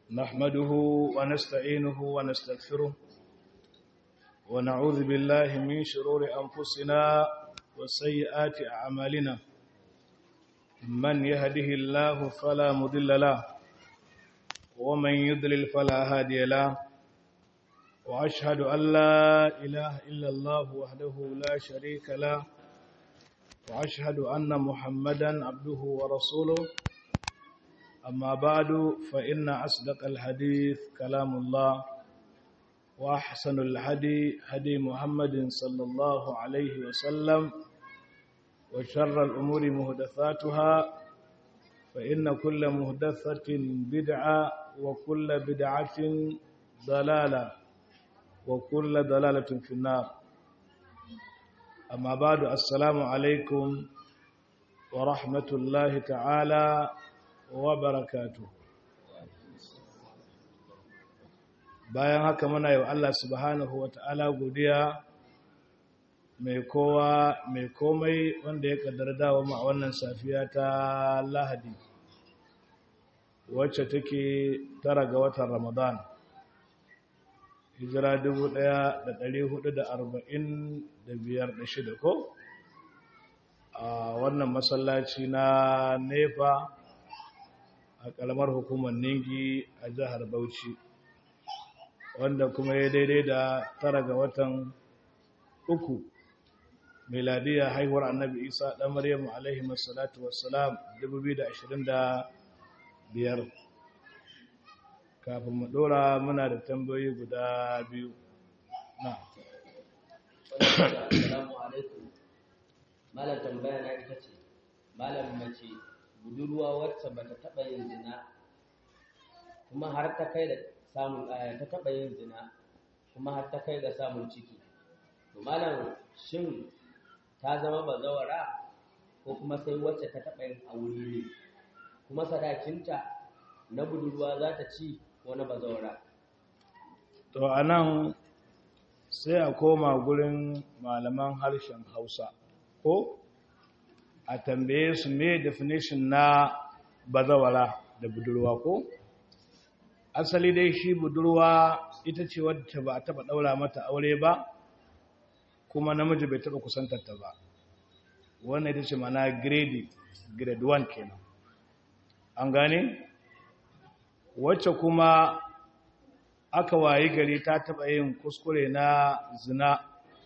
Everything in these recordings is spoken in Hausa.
نحمده ونستعينه ونستغفره ونعوذ بالله من شرور أنفسنا وسيئات أعمالنا من يهده الله فلا مضل له ومن يضلل فلا هادي له وأشهد أن لا إله إلا الله وحده لا شريك له وأشهد أن محمدا عبده ورسوله أما بعد فإن أصدق الحديث كلام الله وأحسن الهدي هدي محمد صلى الله عليه وسلم وشر الأمور مهدثاتها فإن كل مهدثة بدعة وكل بدعة ضلالة وكل ضلالة في النار أما بعد السلام عليكم ورحمة الله تعالى وبركاته bayan haka muna yi wa Allah subhanahu wa ta'ala godiya mai kowa mai komai wanda ya kaddara dawo ma a wannan safiya ta lahadi wacce take tara ga watan ramadan hijira 1445 ko a wannan masallaci na nefa a kalmar hukumar ningi a jihar bauchi wanda kuma ya daidai da tara ga watan uku miladiya haihuwar annabi isa ɗan maryamu alaihi masalatu wassalam 2025 kafin mu ɗora muna da tambayoyi guda biyu na Assalamu alaikum. Malam tambaya na ita ce, Malam mace budurwa wacce bata taɓa yin zina kuma har ta kai da samun ta taɓa yin zina kuma har ta kai ga samun ciki. To malam shin ta zama bazawara ko kuma sai wacce ta taɓa yin aure ne kuma sadakinta na budurwa za ta ci ko na bazawara. to a nan sai a koma gurin malaman harshen hausa ko a tambaye su me definition na bazawara da budurwa ko asali dai shi budurwa ita ce wadda ba a taba daura mata aure ba kuma namiji bai taba kusantarta ba wannan ita ce mana grade grade 1 kenan an gane wacce kuma aka wayi gari ta taba yin kuskure na zina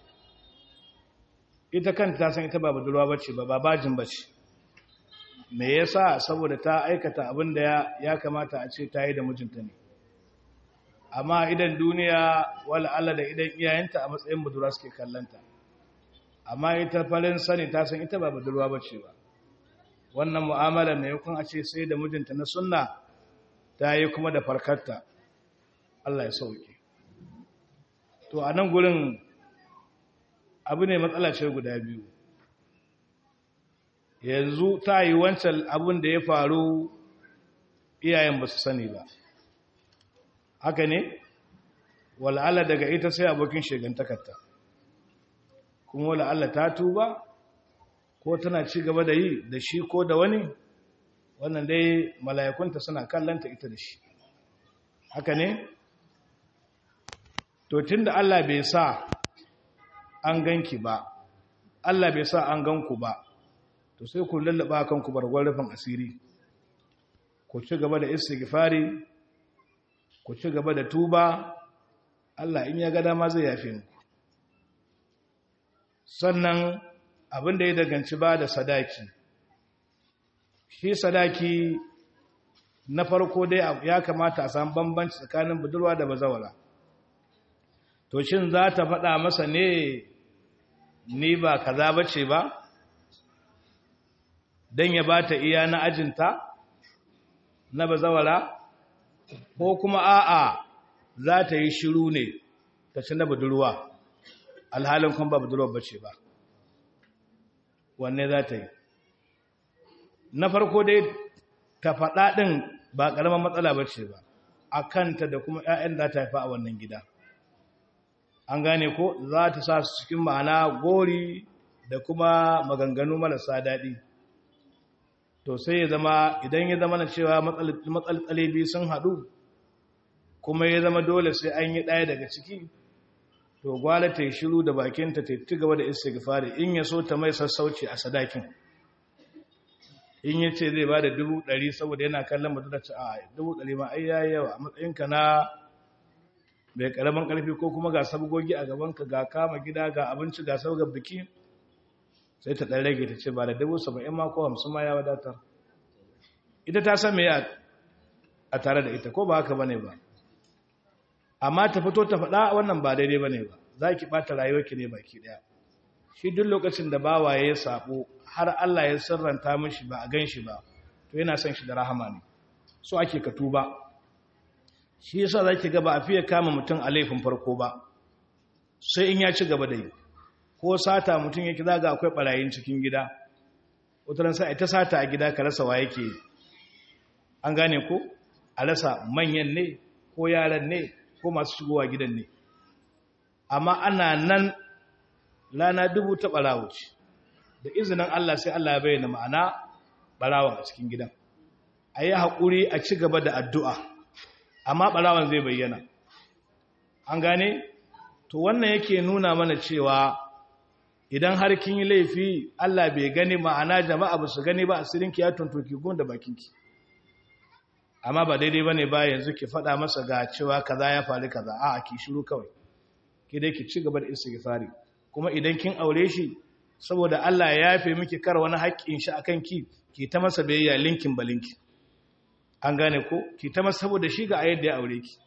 ita kanta ta san ita ba budurwa bace ba babajin bace me yasa saboda ta aikata abin da ya kamata a ce ta yi da mijinta ne amma idan duniya wala Allah da idan iyayenta a matsayin budurwa suke kallanta amma ita farin sani ta san ita ba budurwa bace ba wannan mu'amala ne yakun a ce sai da mijinta na sunna ta yi kuma da farkarta Allah ya sauke to a nan gurin abu ne matsala ce guda biyu yanzu ta yi wancan abin da ya faru iyayen ba su sani ba haka ne wal'ala daga ita sai abokin shegantakarta kuma wal'ala ta tuba ko tana ci gaba da yi da shi ko da wani wannan dai mala'ikunta suna kallanta ita da shi haka ne to tun da Allah bai sa an ganki ba Allah bai sa an ganku ba to sai ku lallaba kanku bargon rufin asiri ku ci gaba da istighfari ku ci gaba da tuba Allah in ya ga dama zai yafe muku sannan abin da ya daganci ba da sadaki shi sadaki na farko dai ya kamata a samu bambanci tsakanin budurwa da bazawara to shin za ta faɗa masa ne ni ba kaza bace ba don ya ba ta iya na ajinta na bazawara ko kuma a'a za ta yi shiru ne ta ci na budurwa alhalin kuma ba budurwa bace ba wanne za ta yi na farko dai ta faɗa ɗin ba ƙaramin matsala bace ba a kanta da kuma 'ya'yan da ta haifa a wannan gida an gane ko za ta sa su cikin ma'ana gori da kuma maganganu marasa daɗi to sai ya zama idan ya zama na cewa matsaltsale biyu sun haɗu kuma ya zama dole sai an yi ɗaya daga ciki to gwala ta yi shiru da bakinta ta ci gaba da istighfari in ya so ta mai sassauci a sadakin in ya ce zai ba da dubu ɗari saboda yana kallon mutum da ce a dubu ɗari ma ai yayi yawa a matsayinka na mai ƙaramin ƙarfi ko kuma ga sabgogi a gabanka ga kama gida ga abinci ga sabgar biki sai ta ɗan rage ta ce ba da dubu saba'in ma ko hamsin ma ya wadatar ita ta san me a tare da ita ko ba haka bane ba amma ta fito ta faɗa wannan ba daidai bane ba za ki ɓata rayuwarki ne baki ɗaya shi duk lokacin da bawa ya sabo har Allah ya sirranta mishi ba a gan shi ba to yana son shi da rahama ne so ake ka tuba shi yasa zaki ga ba a fiye kama mutum a laifin farko ba sai in ya ci gaba da yi ko sata mutum yake zaga akwai barayin cikin gida wataran sai ta sata a gida ka rasa wa yake an gane ko a rasa manyan ne ko yaran ne ko masu shigowa gidan ne amma ana nan lana dubu ta barawo ce da izinin Allah sai Allah ya bayyana ma'ana barawan a cikin gidan a yi haƙuri a ci gaba da addu'a amma barawan zai bayyana an gane to wannan yake nuna mana cewa idan har kin yi laifi Allah bai gani ma'ana jama'a ba su gani ba asirinki ya tuntuki gun da bakinki amma ba daidai bane ba yanzu ki faɗa masa ga cewa kaza ya faru kaza a'a ki shiru kawai ki dai ki ci gaba da istighfari kuma idan kin aure shi saboda Allah ya yafe miki kar wani haƙƙin shi akan ki ki ta masa biyayya linkin balinki an gane ko ki ta masa saboda shi ga ayyar da ya aure ki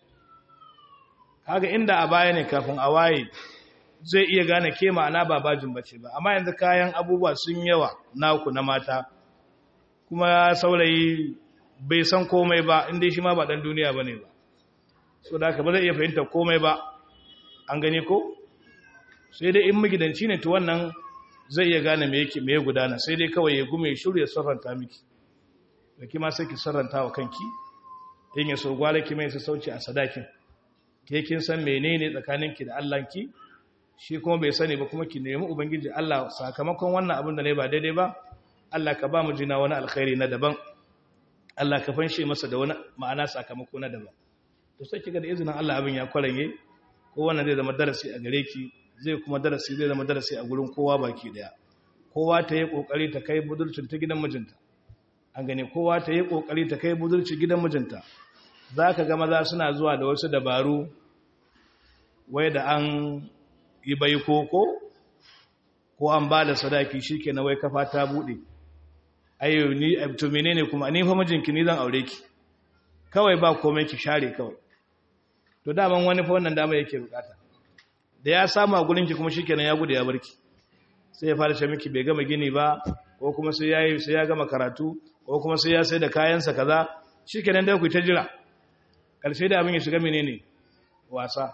kaga inda a baya ne kafin a waye zai iya gane ke ma'ana ba bajin bace ba amma yanzu kayan abubuwa sun yawa naku na mata kuma saurayi bai san komai ba inda shi ma ba dan duniya bane ba so da haka ba zai iya fahimta komai ba an gani ko sai dai in magidanci ne to wannan zai iya gane me yake me ya gudana sai dai kawai ya gume shiru ya sarranta miki da kima sai ki sarranta wa kanki in ya so gwale ki mai sauci a sadakin ke kin san menene tsakaninki da Allahnki shi kuma bai sani ba kuma ki nemi ubangiji Allah sakamakon wannan abin da ne ba daidai ba Allah ka ba mu jina wani alkhairi na daban Allah ka fanshe masa da wani ma'ana sakamako na daban to sai kiga da izinin Allah abin ya kwaranye ko wannan zai zama darasi a gare ki zai kuma darasi zai zama darasi a gurin kowa baki daya kowa ta yi kokari ta kai budurcin ta gidan mijinta an gane kowa ta yi kokari ta kai budurci gidan mijinta zaka ga maza suna zuwa da wasu dabaru wai da an yi baiko ko ko an ba da sadaki shike na wai kafa ta bude ayo ni to menene kuma ni fa mijinki ni zan aure ki kawai ba komai ki share kawai to daman wani fa wannan dama yake bukata da ya samu a gurinki kuma shikenan ya gudu ya barki sai ya fara ce miki bai gama gini ba ko kuma sai yayi sai ya gama karatu ko kuma sai ya sai da kayansa kaza shikenan dai ku ta jira karshe da abin ya shiga menene wasa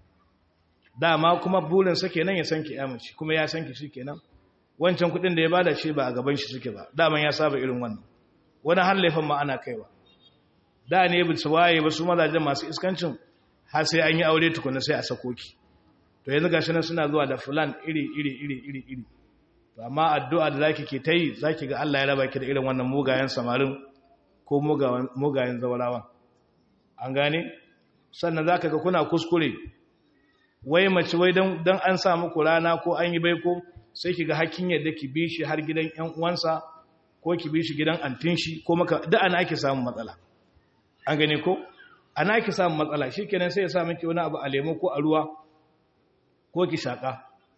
dama kuma burin sa kenan ya san ki amince kuma ya san ki shikenan wancan kudin da ya bada shi ba a gaban shi suke ba daman ya saba irin wannan wani har laifin ma ana kaiwa da ne bi su waye ba su mazajen masu iskancin har sai an yi aure tukuna sai a sako ki to yanzu gashi nan suna zuwa da fulan iri iri iri iri iri to amma addu'a da zaki ke tayi zaki ga Allah ya raba ki da irin wannan mugayen samarin ko mugayen zawarawan an gane sannan zaka ga kuna kuskure wai mace wai dan dan an sa muku rana ko an yi baiko sai ki ga hakkin yadda ki bi shi har gidan ƴan uwansa ko ki bi shi gidan antin shi ko maka da ana ake samun matsala an gane ko ana ake samun matsala shikenan sai ya sa miki wani abu a lemo ko a ruwa ko ki shaka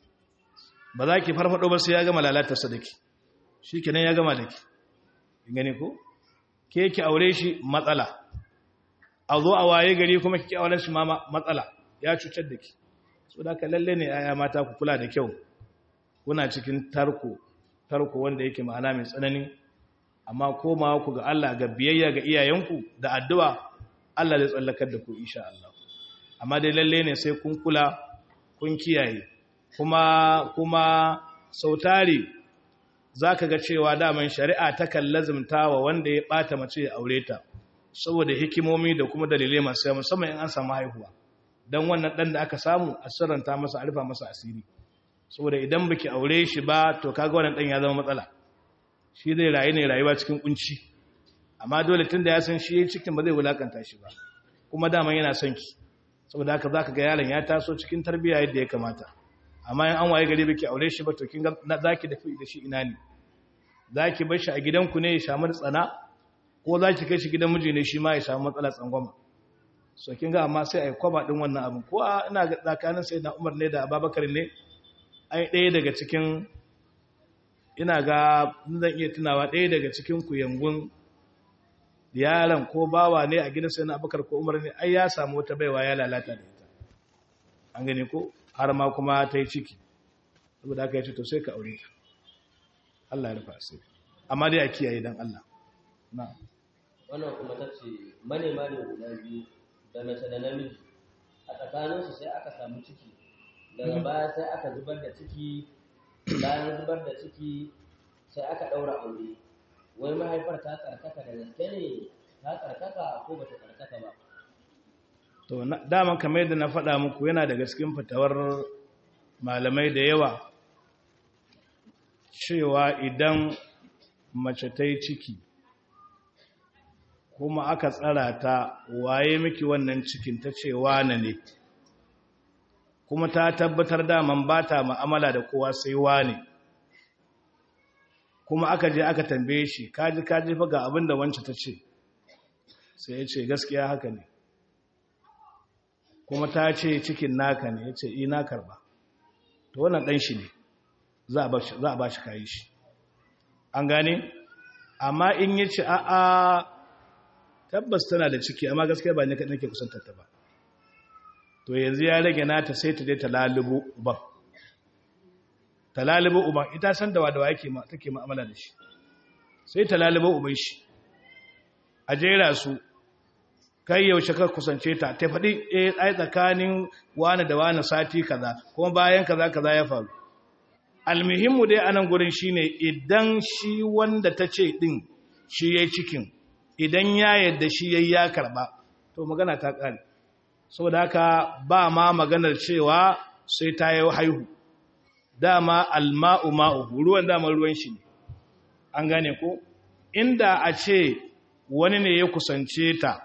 ba za ki farfado ba sai ya gama lalatar sa dake shikenan ya gama dake gane ko ke ki aure shi matsala a zo a waye gari kuma kike auren shi ma matsala ya cutar da ki so da ka lalle ne aya mata ku kula da kyau kuna cikin tarko tarko wanda yake ma'ana mai tsanani amma komawa ku ga Allah ga biyayya ga iyayenku da addu'a Allah zai tsallakar da ku insha Allah amma dai lalle ne sai kun kula kun kiyaye kuma kuma sautari zaka ga cewa daman shari'a ta kallazumta wa wanda ya bata mace ya aure ta saboda hikimomi da kuma dalilai masu yawa musamman in an samu haihuwa dan wannan dan da aka samu a sirranta masa a rufa masa asiri saboda idan baki aure shi ba to kaga wannan dan ya zama matsala shi zai rayu ne rayuwa cikin kunci amma dole tunda ya san shi yayin cikin ba zai wulakanta shi ba kuma daman yana son ki saboda haka zaka ga yaron ya taso cikin tarbiyya yadda ya kamata amma in an waye gari baki aure shi ba to kin ga zaki dafi da shi ina ne zaki bar shi a gidanku ne ya samu tsana ko zaki kai shi gidan miji ne shi ma ya samu matsala tsangwama so kin ga amma sai ai kwaba din wannan abin ko ina ga tsakanin sai da Umar ne da Abubakar ne ai ɗaya daga cikin ina ga zan iya tunawa ɗaya daga cikin ku yangun yaron ko bawa ne a gidan sai na Abubakar ko Umar ne ai ya samu wata baiwa ya lalata da ita an gane ko har ma kuma ta yi ciki saboda haka ya ce to sai ka aure ta Allah ya rufa sai amma dai a kiyaye dan Allah na'am wannan kuma ta ce manema ne guda biyu da mace da namiji a tsakaninsu sai aka samu ciki daga baya sai aka zubar da ciki bayan zubar da ciki sai aka ɗaura aure wai mahaifar ta tsarkaka da gaske ne ta tsarkaka ko ba ta tsarkaka ba to daman kamar yadda na faɗa muku yana daga cikin fitawar malamai da yawa cewa idan mace ta yi ciki kuma aka tsara ta waye miki wannan cikin ta ce wane ne kuma ta tabbatar daman ba ta ma'amala da kowa sai wane kuma aka je aka tambaye shi kaji kaji fa ga abin da wancan ta ce sai ya ce gaskiya haka ne kuma ta ce cikin naka ne ya ce ina karba to wannan ɗan shi ne za a ba shi kayi shi an gane amma in yi ce a'a tabbas tana da ciki amma gaskiya ba ne kaɗan ke kusantar ta ba to yanzu ya rage nata sai ta je ta lalubo uban ta lalubo uban ita san da wadawa yake ma take mu'amala da shi sai ta lalubo uban shi a jera su kai yaushe ka kusance ta ta faɗi eh ai tsakanin wani da wani sati kaza kuma bayan kaza kaza ya faru almuhimmu dai anan gurin shine idan shi wanda ta ce din shi yayi cikin idan ya yadda shi yayi ya karba to magana ta kare saboda haka ba ma maganar cewa sai ta yi haihu dama alma'u ma'u ruwan dama ruwan shi ne an gane ko inda a ce wani ne ya kusance ta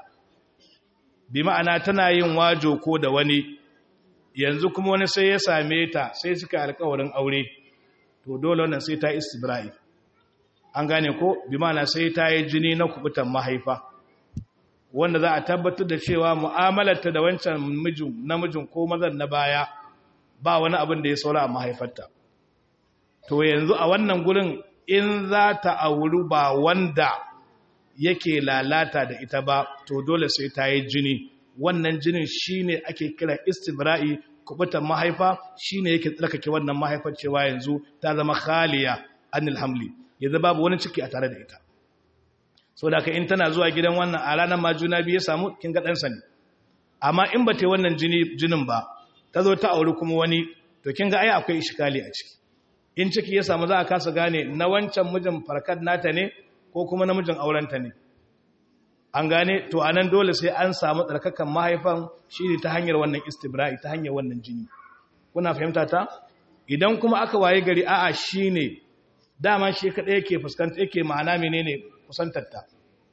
bi ma'ana tana yin wajo ko da wani yanzu kuma wani sai ya same ta sai suka alkawarin aure to dole wannan sai ta istibra'i an gane ko bi ma'ana sai ta yi jini na kubutan mahaifa wanda za a tabbatar da cewa mu'amalarta da wancan mijin namijin ko mazan na baya ba wani abin da ya saura a mahaifarta to yanzu a wannan gurin in za ta auri ba wanda yake lalata da ita ba to dole sai ta yi jini wannan jinin shine ake kira istibra'i kubutan mahaifa shine yake tsarkake wannan mahaifar cewa yanzu ta zama khaliya anil hamli yanzu babu wani ciki a tare da ita so da ka in tana zuwa gidan wannan a ranar ma juna biyu ya samu kin ga ɗansa ne amma in ba ta yi wannan jinin ba ta zo ta auri kuma wani to kin ga ai akwai ishikali a ciki in ciki ya samu za a kasa gane na wancan mijin farkar nata ne ko kuma namijin aurenta ne an gane to anan dole sai an samu tsarkakan mahaifan shi ne ta hanyar wannan istibra'i ta hanyar wannan jini kuna fahimta ta idan kuma aka waye gari a'a shine dama shi kadai yake fuskanta yake ma'ana menene kusantar ta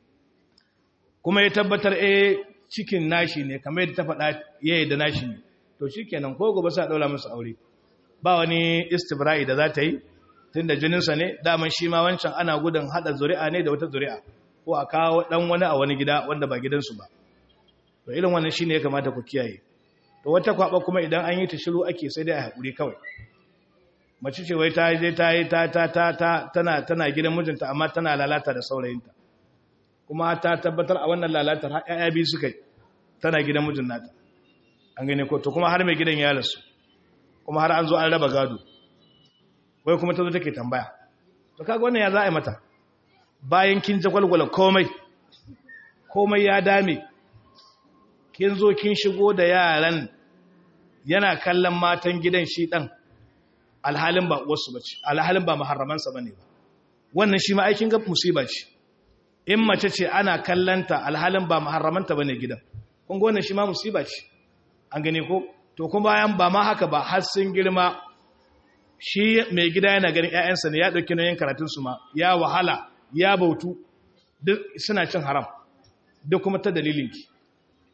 kuma ya tabbatar eh cikin nashi ne kamar yadda ta faɗa yayi da nashi ne to shikenan ko gobe sai a daura musu aure ba wani istibra'i da za ta yi tunda jininsa ne daman shi ma wancan ana gudun hada zuri'a ne da wata zuri'a ko a kawo dan wani a wani gida wanda ba gidansu ba to irin wannan shine ya kamata ku kiyaye to wata kwaba kuma idan an yi ta shiru ake sai dai a hakuri kawai mace ce wai ta je ta yi ta ta ta ta tana tana gidan mijinta amma tana lalata da saurayinta kuma ta tabbatar a wannan lalatar har ƴaƴa biyu suka yi tana gidan mijin nata an gane ko to kuma har mai gidan ya rasu kuma har an zo an raba gado wai kuma ta zo take tambaya to kaga wannan ya za a yi mata bayan kin jagwalgwala komai komai ya dame kin zo kin shigo da yaran yana kallon matan gidan shi dan alhalin ba wasu bace alhalin ba muharramansa bane ba wannan shi ma aikin ga musiba ce in mace ce ana kallanta alhalin ba muharramanta bane gidan kun ga wannan shi ma musiba ce an gane ko to kuma bayan ba ma haka ba har sun girma shi mai gida yana ganin ƴaƴansa ne ya dauki nauyin karatun su ma ya wahala ya bautu duk suna cin haram duk kuma ta dalilinki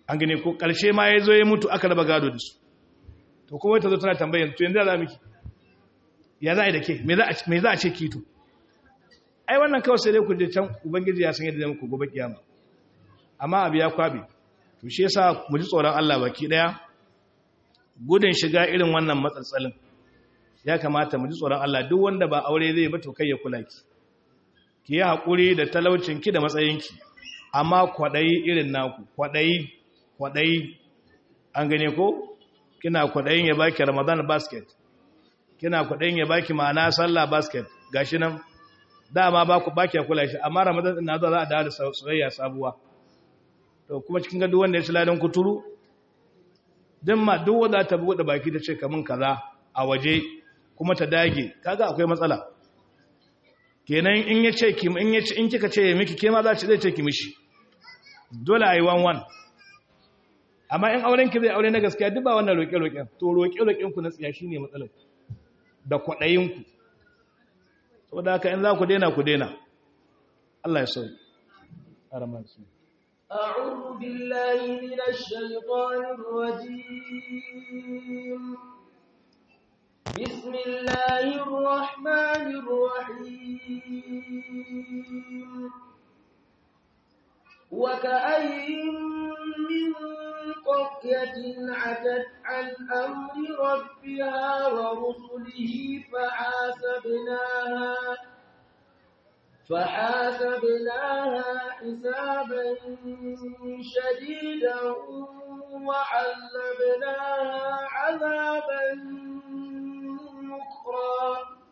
an gane ko ƙarshe ma ya zo ya mutu aka raba gado da su to kuma ta zo tana tambayan to yanzu za miki ya za a yi da ke me za a ce kito ai wannan kawai sai dai ku je can ubangiji ya san yadda zai muku gobe kiyama amma abu ya kwabe to shi yasa mu ji tsoron Allah baki daya gudun shiga irin wannan matsatsalin ya kamata mu ji tsoron Allah duk wanda ba aure zai ba to kai ya kula ki ki yi hakuri da talaucin ki da matsayin ki amma kwadayi irin naku kwadayi kwadayi an gane ko kina kwadayin ya baki Ramadan basket kina kwadayin ya baki ma'ana sallah basket gashi nan dama ba ku baki kula shi amma Ramadan din na zo za a dawo da soyayya sabuwa to kuma cikin gado wanda ya ci ladan kuturu din ma duk wanda ta buɗe baki ta ce kamun kaza a waje kuma ta dage kaga akwai matsala kenan in ya ce ki in ya ce in kika ce miki ke ma za ci zai ce ki mishi dole ayi wan wan amma in auren ki zai aure na gaskiya duk ba wannan roƙe roƙen to roƙe roƙen ku na tsiya shine matsalar da kwaɗayin ku saboda haka in za ku daina ku daina Allah ya sauke araman su أعوذ بالله من الشيطان الرجيم بسم الله الرحمن الرحيم وكأي من قرية عتت عن أمر ربها ورسله فحاسبناها فحاسبناها حسابا شديدا وعذبناها عذابا نكرا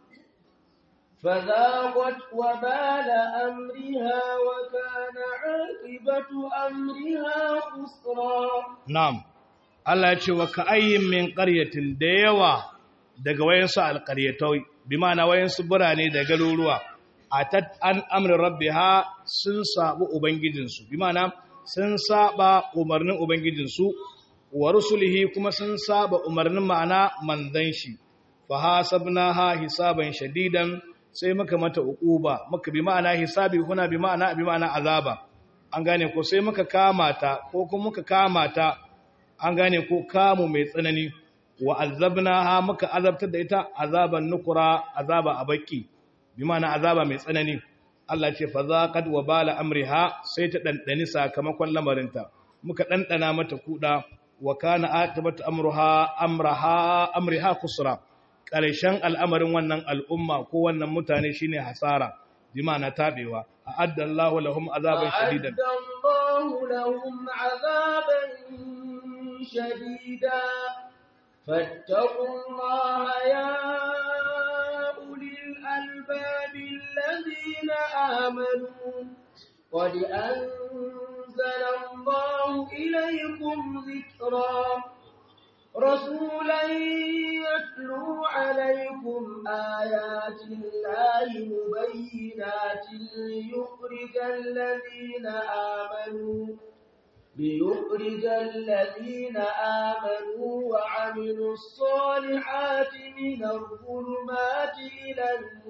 فذاقت وبال أمرها وكان عاقبة أمرها خسرا na'am Allah ya ce wa ka'ayyin min qaryatin da yawa daga wayansu alqaryatai bi ma'ana wayansu burane da garuruwa atat an amri rabbiha sun sabu ubangijinsu bi ma'ana sun saba umarnin ubangijinsu wa rusulihi kuma sun saba umarnin ma'ana manzon shi fa hasabnaha hisaban shadidan sai muka mata uquba muka bi ma'ana hisabi kuna bi ma'ana bi ma'ana azaba an gane ko sai muka kama ta ko kuma muka kama ta an gane ko kamu mai tsanani wa azabnaha muka azabtar da ita azaban nukura azaba abaki bi ma'ana azaba mai tsanani Allah ce fa zaqad wa bala amriha sai ta dandani sakamakon lamarinta muka dandana mata kuda wa kana aqibatu amruha amraha amriha khusra karshen al'amarin wannan al'umma ko wannan mutane shine hasara bi ma'ana tabewa a'adda Allahu lahum azaban shadidan أعد الله لهم عذابا شديدا فاتقوا الله يا أولي الألباب الذين آمنوا قد أنزل الله إليكم ذكرا رسولا يتلو عليكم آيات الله مبينات ليخرج الذين آمنوا ليخرج الذين آمنوا وعملوا الصالحات من الظلمات إلى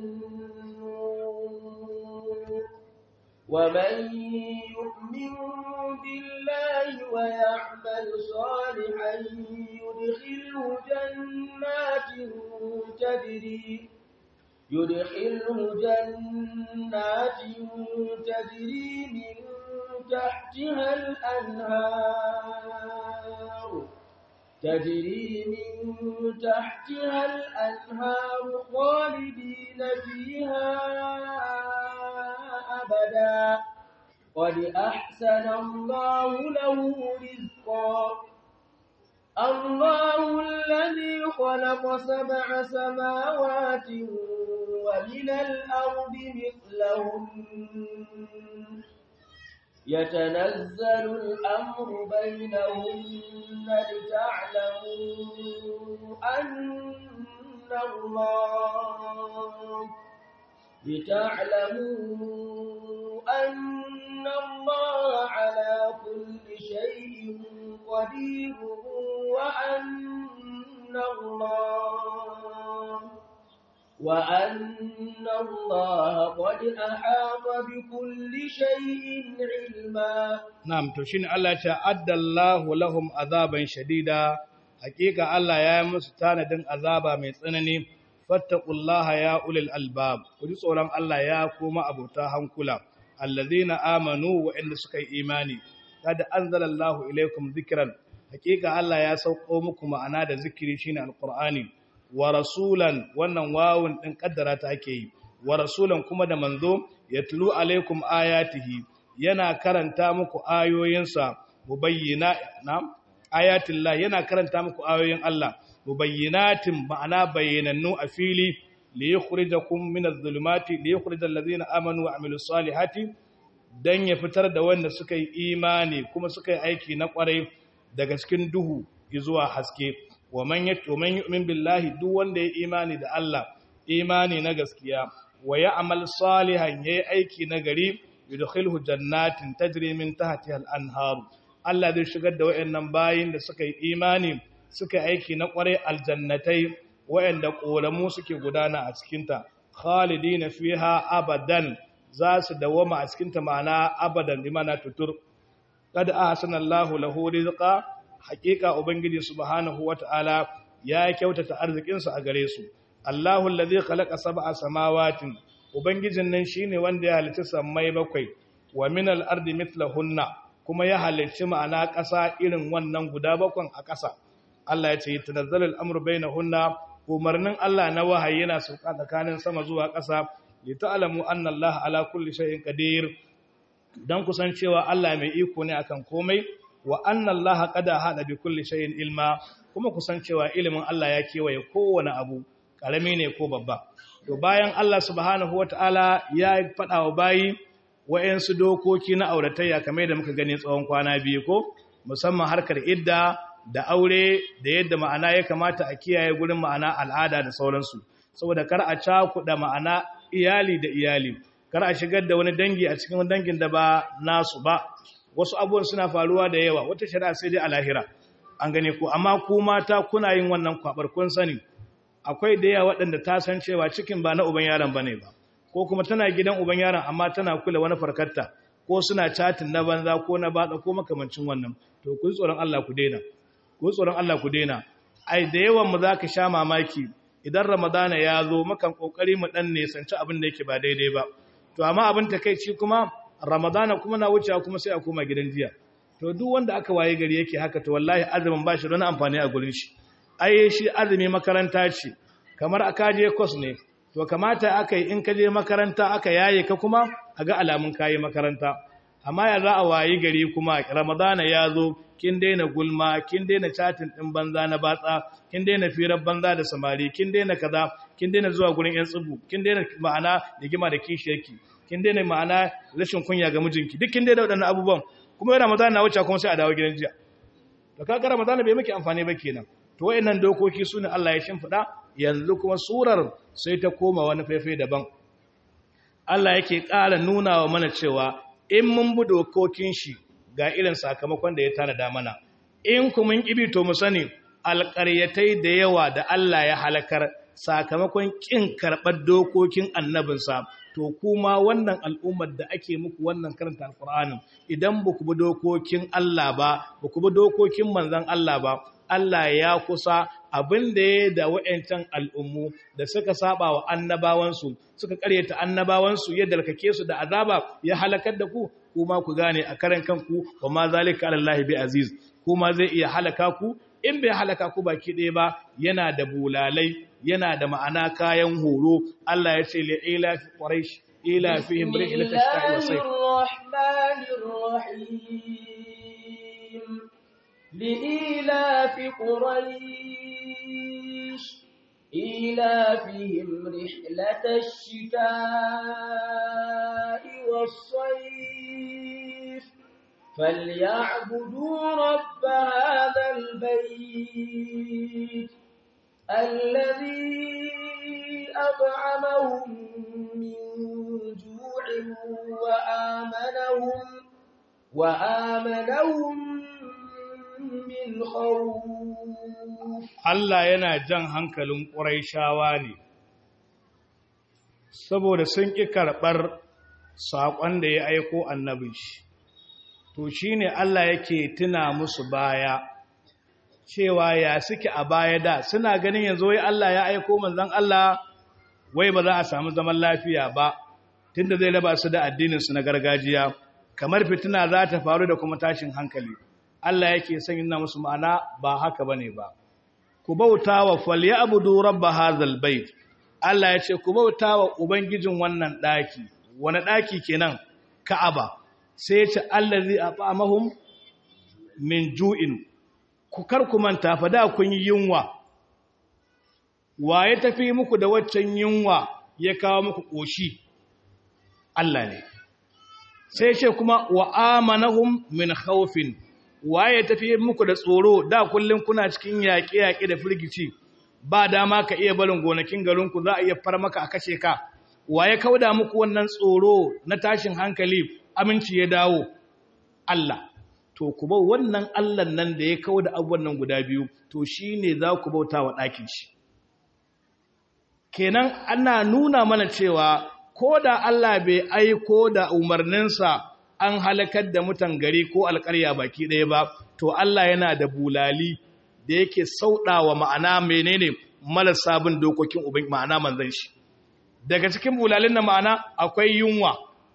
النور ومن يؤمن بالله ويعمل صالحا يدخله جنات تجري يدخله جنات تجري من تحتها الأنهار تجري من تحتها الأنهار خالدين فيها أبدا قد أحسن الله له رزقا الله الذي خلق سبع سماوات ومن الأرض مثلهن يتنزل الأمر بينهن لتعلموا أن الله لتعلموا أن الله على كل شيء قدير وأن الله وأن الله قد أحاط بكل شيء علما Na'am to shine Allah ya ce addallahu lahum azaban shadida hakika Allah ya yi musu tanadin azaba mai tsanani fattaqullaha ya ulil albab ku ji tsoron Allah ya kuma abota hankula allazina amanu wa inda suka yi imani kad anzalallahu ilaykum dhikran hakika Allah ya sauko muku ma'ana da zikiri shine alqur'ani wa rasulan wannan wawun din kaddara ta ake yi wa rasulan kuma da manzo yatlu alaikum ayatihi yana karanta muku ayoyinsa mubayyina na'am ayatillah yana karanta muku ayoyin Allah mubayyinatin ma'ana bayyanannu a fili li yukhrijakum min adh-dhulumati li yukhrijal ladzina amanu wa amilus salihati dan ya fitar da wanda suka yi imani kuma suka yi aiki na kwarai daga cikin duhu zuwa haske wa man yu'min billahi duk wanda ya imani da Allah imani na gaskiya wa ya'mal salihan yayi aiki na gari yudkhilhu jannatin tajri min tahtiha al-anhar Allah zai shigar da wayannan bayin da suka yi imani suka yi aiki na kwarai aljannatai wayanda koramu suke gudana a cikin ta khalidina fiha abadan za su dawama a cikin ta ma'ana abadan limana tutur kad ahsana Allahu lahu rizqa haqiqa ubangiji subhanahu wata'ala ya kyautata arzikin sa a gare su Allahu allazi khalaqa sab'a samawatin ubangijin nan shine wanda ya halicci sammai bakwai wa minal ardi mithlahunna kuma ya halicci ma'ana ƙasa irin wannan guda bakwan a ƙasa Allah ya ce tanazzalul amru bainahunna umarnin Allah na wahayi yana sauka tsakanin sama zuwa ƙasa li ta'lamu anna Allah ala kulli shay'in qadir dan kusancewa Allah mai iko ne akan komai wa anna Allah qad hada bi kulli shay'in ilma kuma kusancewa ilimin Allah ya kewaye kowane abu karami ne ko babba to bayan Allah subhanahu wata'ala ya faɗa wa bayi wa'yansu dokoki na auratayya kamar da muka gani tsawon kwana biyu ko musamman harkar idda da aure da yadda ma'ana ya kamata a kiyaye gurin ma'ana al'ada da sauransu saboda kar a cakuɗa ma'ana iyali da iyali kar a shigar da wani dangi a cikin dangin da ba nasu ba wasu abubuwan suna faruwa da yawa wata shari'a sai dai a lahira an gane ku amma ku mata kuna yin wannan kwabar kun sani akwai da yawa waɗanda ta san cewa cikin ba na uban yaron bane ba ko kuma tana gidan uban yaron amma tana kula wani farkarta ko suna chatin na banza ko na batsa ko makamancin wannan to ku tsoron Allah ku daina ku tsoron Allah ku daina ai da yawan mu zaka sha mamaki idan ramadana ya zo makan kokari mu dan ne sanci abin da yake ba daidai ba to amma abin takeici kuma ramadana kuma na wucewa kuma sai a koma gidan jiya to duk wanda aka waye gari yake haka to wallahi azumin ba shi da wani amfani a gurin shi ai shi azumi makaranta ce kamar aka je course ne to kamata aka yi in ka je makaranta aka yaye ka kuma a ga alamun kayi makaranta amma ya za a wayi gari kuma ramadana ya zo kin daina gulma kin daina chatin din banza na batsa kin daina firar banza da samari kin daina kaza kin daina zuwa gurin yan tsubu kin daina ma'ana rigima da kishiyarki kin daina ma'ana rashin kunya ga mijinki duk kin daina waɗannan abubuwan kuma ramadana na wuce kuma sai a dawo gidan jiya to kaga ramadana bai miki amfani ba kenan to wayannan dokoki sune Allah ya shimfida yanzu kuma surar sai ta koma wani faifai daban Allah yake ƙara nuna wa mana cewa in mun bi dokokin shi ga irin sakamakon da ya tanada mana in kuma in kibi to mu sani alƙaryatai da yawa da Allah ya halakar sakamakon ƙin karɓar dokokin annabinsa to kuma wannan al'ummar da ake muku wannan karanta alƙur'anin idan ba ku bi dokokin Allah ba ba ku bi dokokin manzon Allah ba Allah ya kusa abin da ya da wa'yancan al'ummu da suka saba wa annabawansu suka karyata annabawansu ya dalkake su da azaba ya halakar da ku kuma ku gane a karan kanku wa ma zalika alallahi bi aziz kuma zai iya halaka ku in bai halaka ku baki ɗaya ba yana da bulalai yana da ma'ana kayan horo Allah ya ce li ila fi quraish ila fihim rihlatash shita'i was sayf لإيلاف قريش إيلافهم رحلة الشتاء والصيف فليعبدوا رب هذا البيت الذي أطعمهم من جوع وآمنهم وآمنهم min khawf Allah yana jan hankalin Qurayshawa ne saboda sun ƙi karɓar saƙon da ya aiko annabin shi to shi ne Allah yake tuna musu baya cewa ya suke a baya da suna ganin yanzu wai Allah ya aiko manzon Allah wai ba za a samu zaman lafiya ba tunda zai raba su da addininsu na gargajiya kamar fitina za ta faru da kuma tashin hankali Allah yake son yana musu ma'ana ba haka bane ba ku bauta wa falyabudu rabb hadzal bait Allah ya ce ku bauta wa ubangijin wannan daki wani daki kenan Ka'aba sai ya ce allazi at'amahum min ju'in ku kar ku manta fa da kun yi yunwa waye tafi muku da waccan yunwa ya kawo muku koshi Allah ne sai ce kuma wa amanahum min khawfin waye tafi muku da tsoro da kullun kuna cikin yaƙe-yaƙe da firgici ba dama ka iya barin gonakin garinku za a iya far maka a kashe ka waye kauda muku wannan tsoro na tashin hankali aminci ya dawo Allah to ku bau wannan Allah nan da ya kauda abubuwan nan guda biyu to shine za ku bauta wa ɗakin shi kenan ana nuna mana cewa ko da Allah bai aiko da umarninsa an halakar da mutan gari ko alƙarya baki ɗaya ba to Allah yana da bulali da yake sauɗawa ma'ana menene marasa bin dokokin ubin ma'ana manzan shi daga cikin bulalin na ma'ana akwai yunwa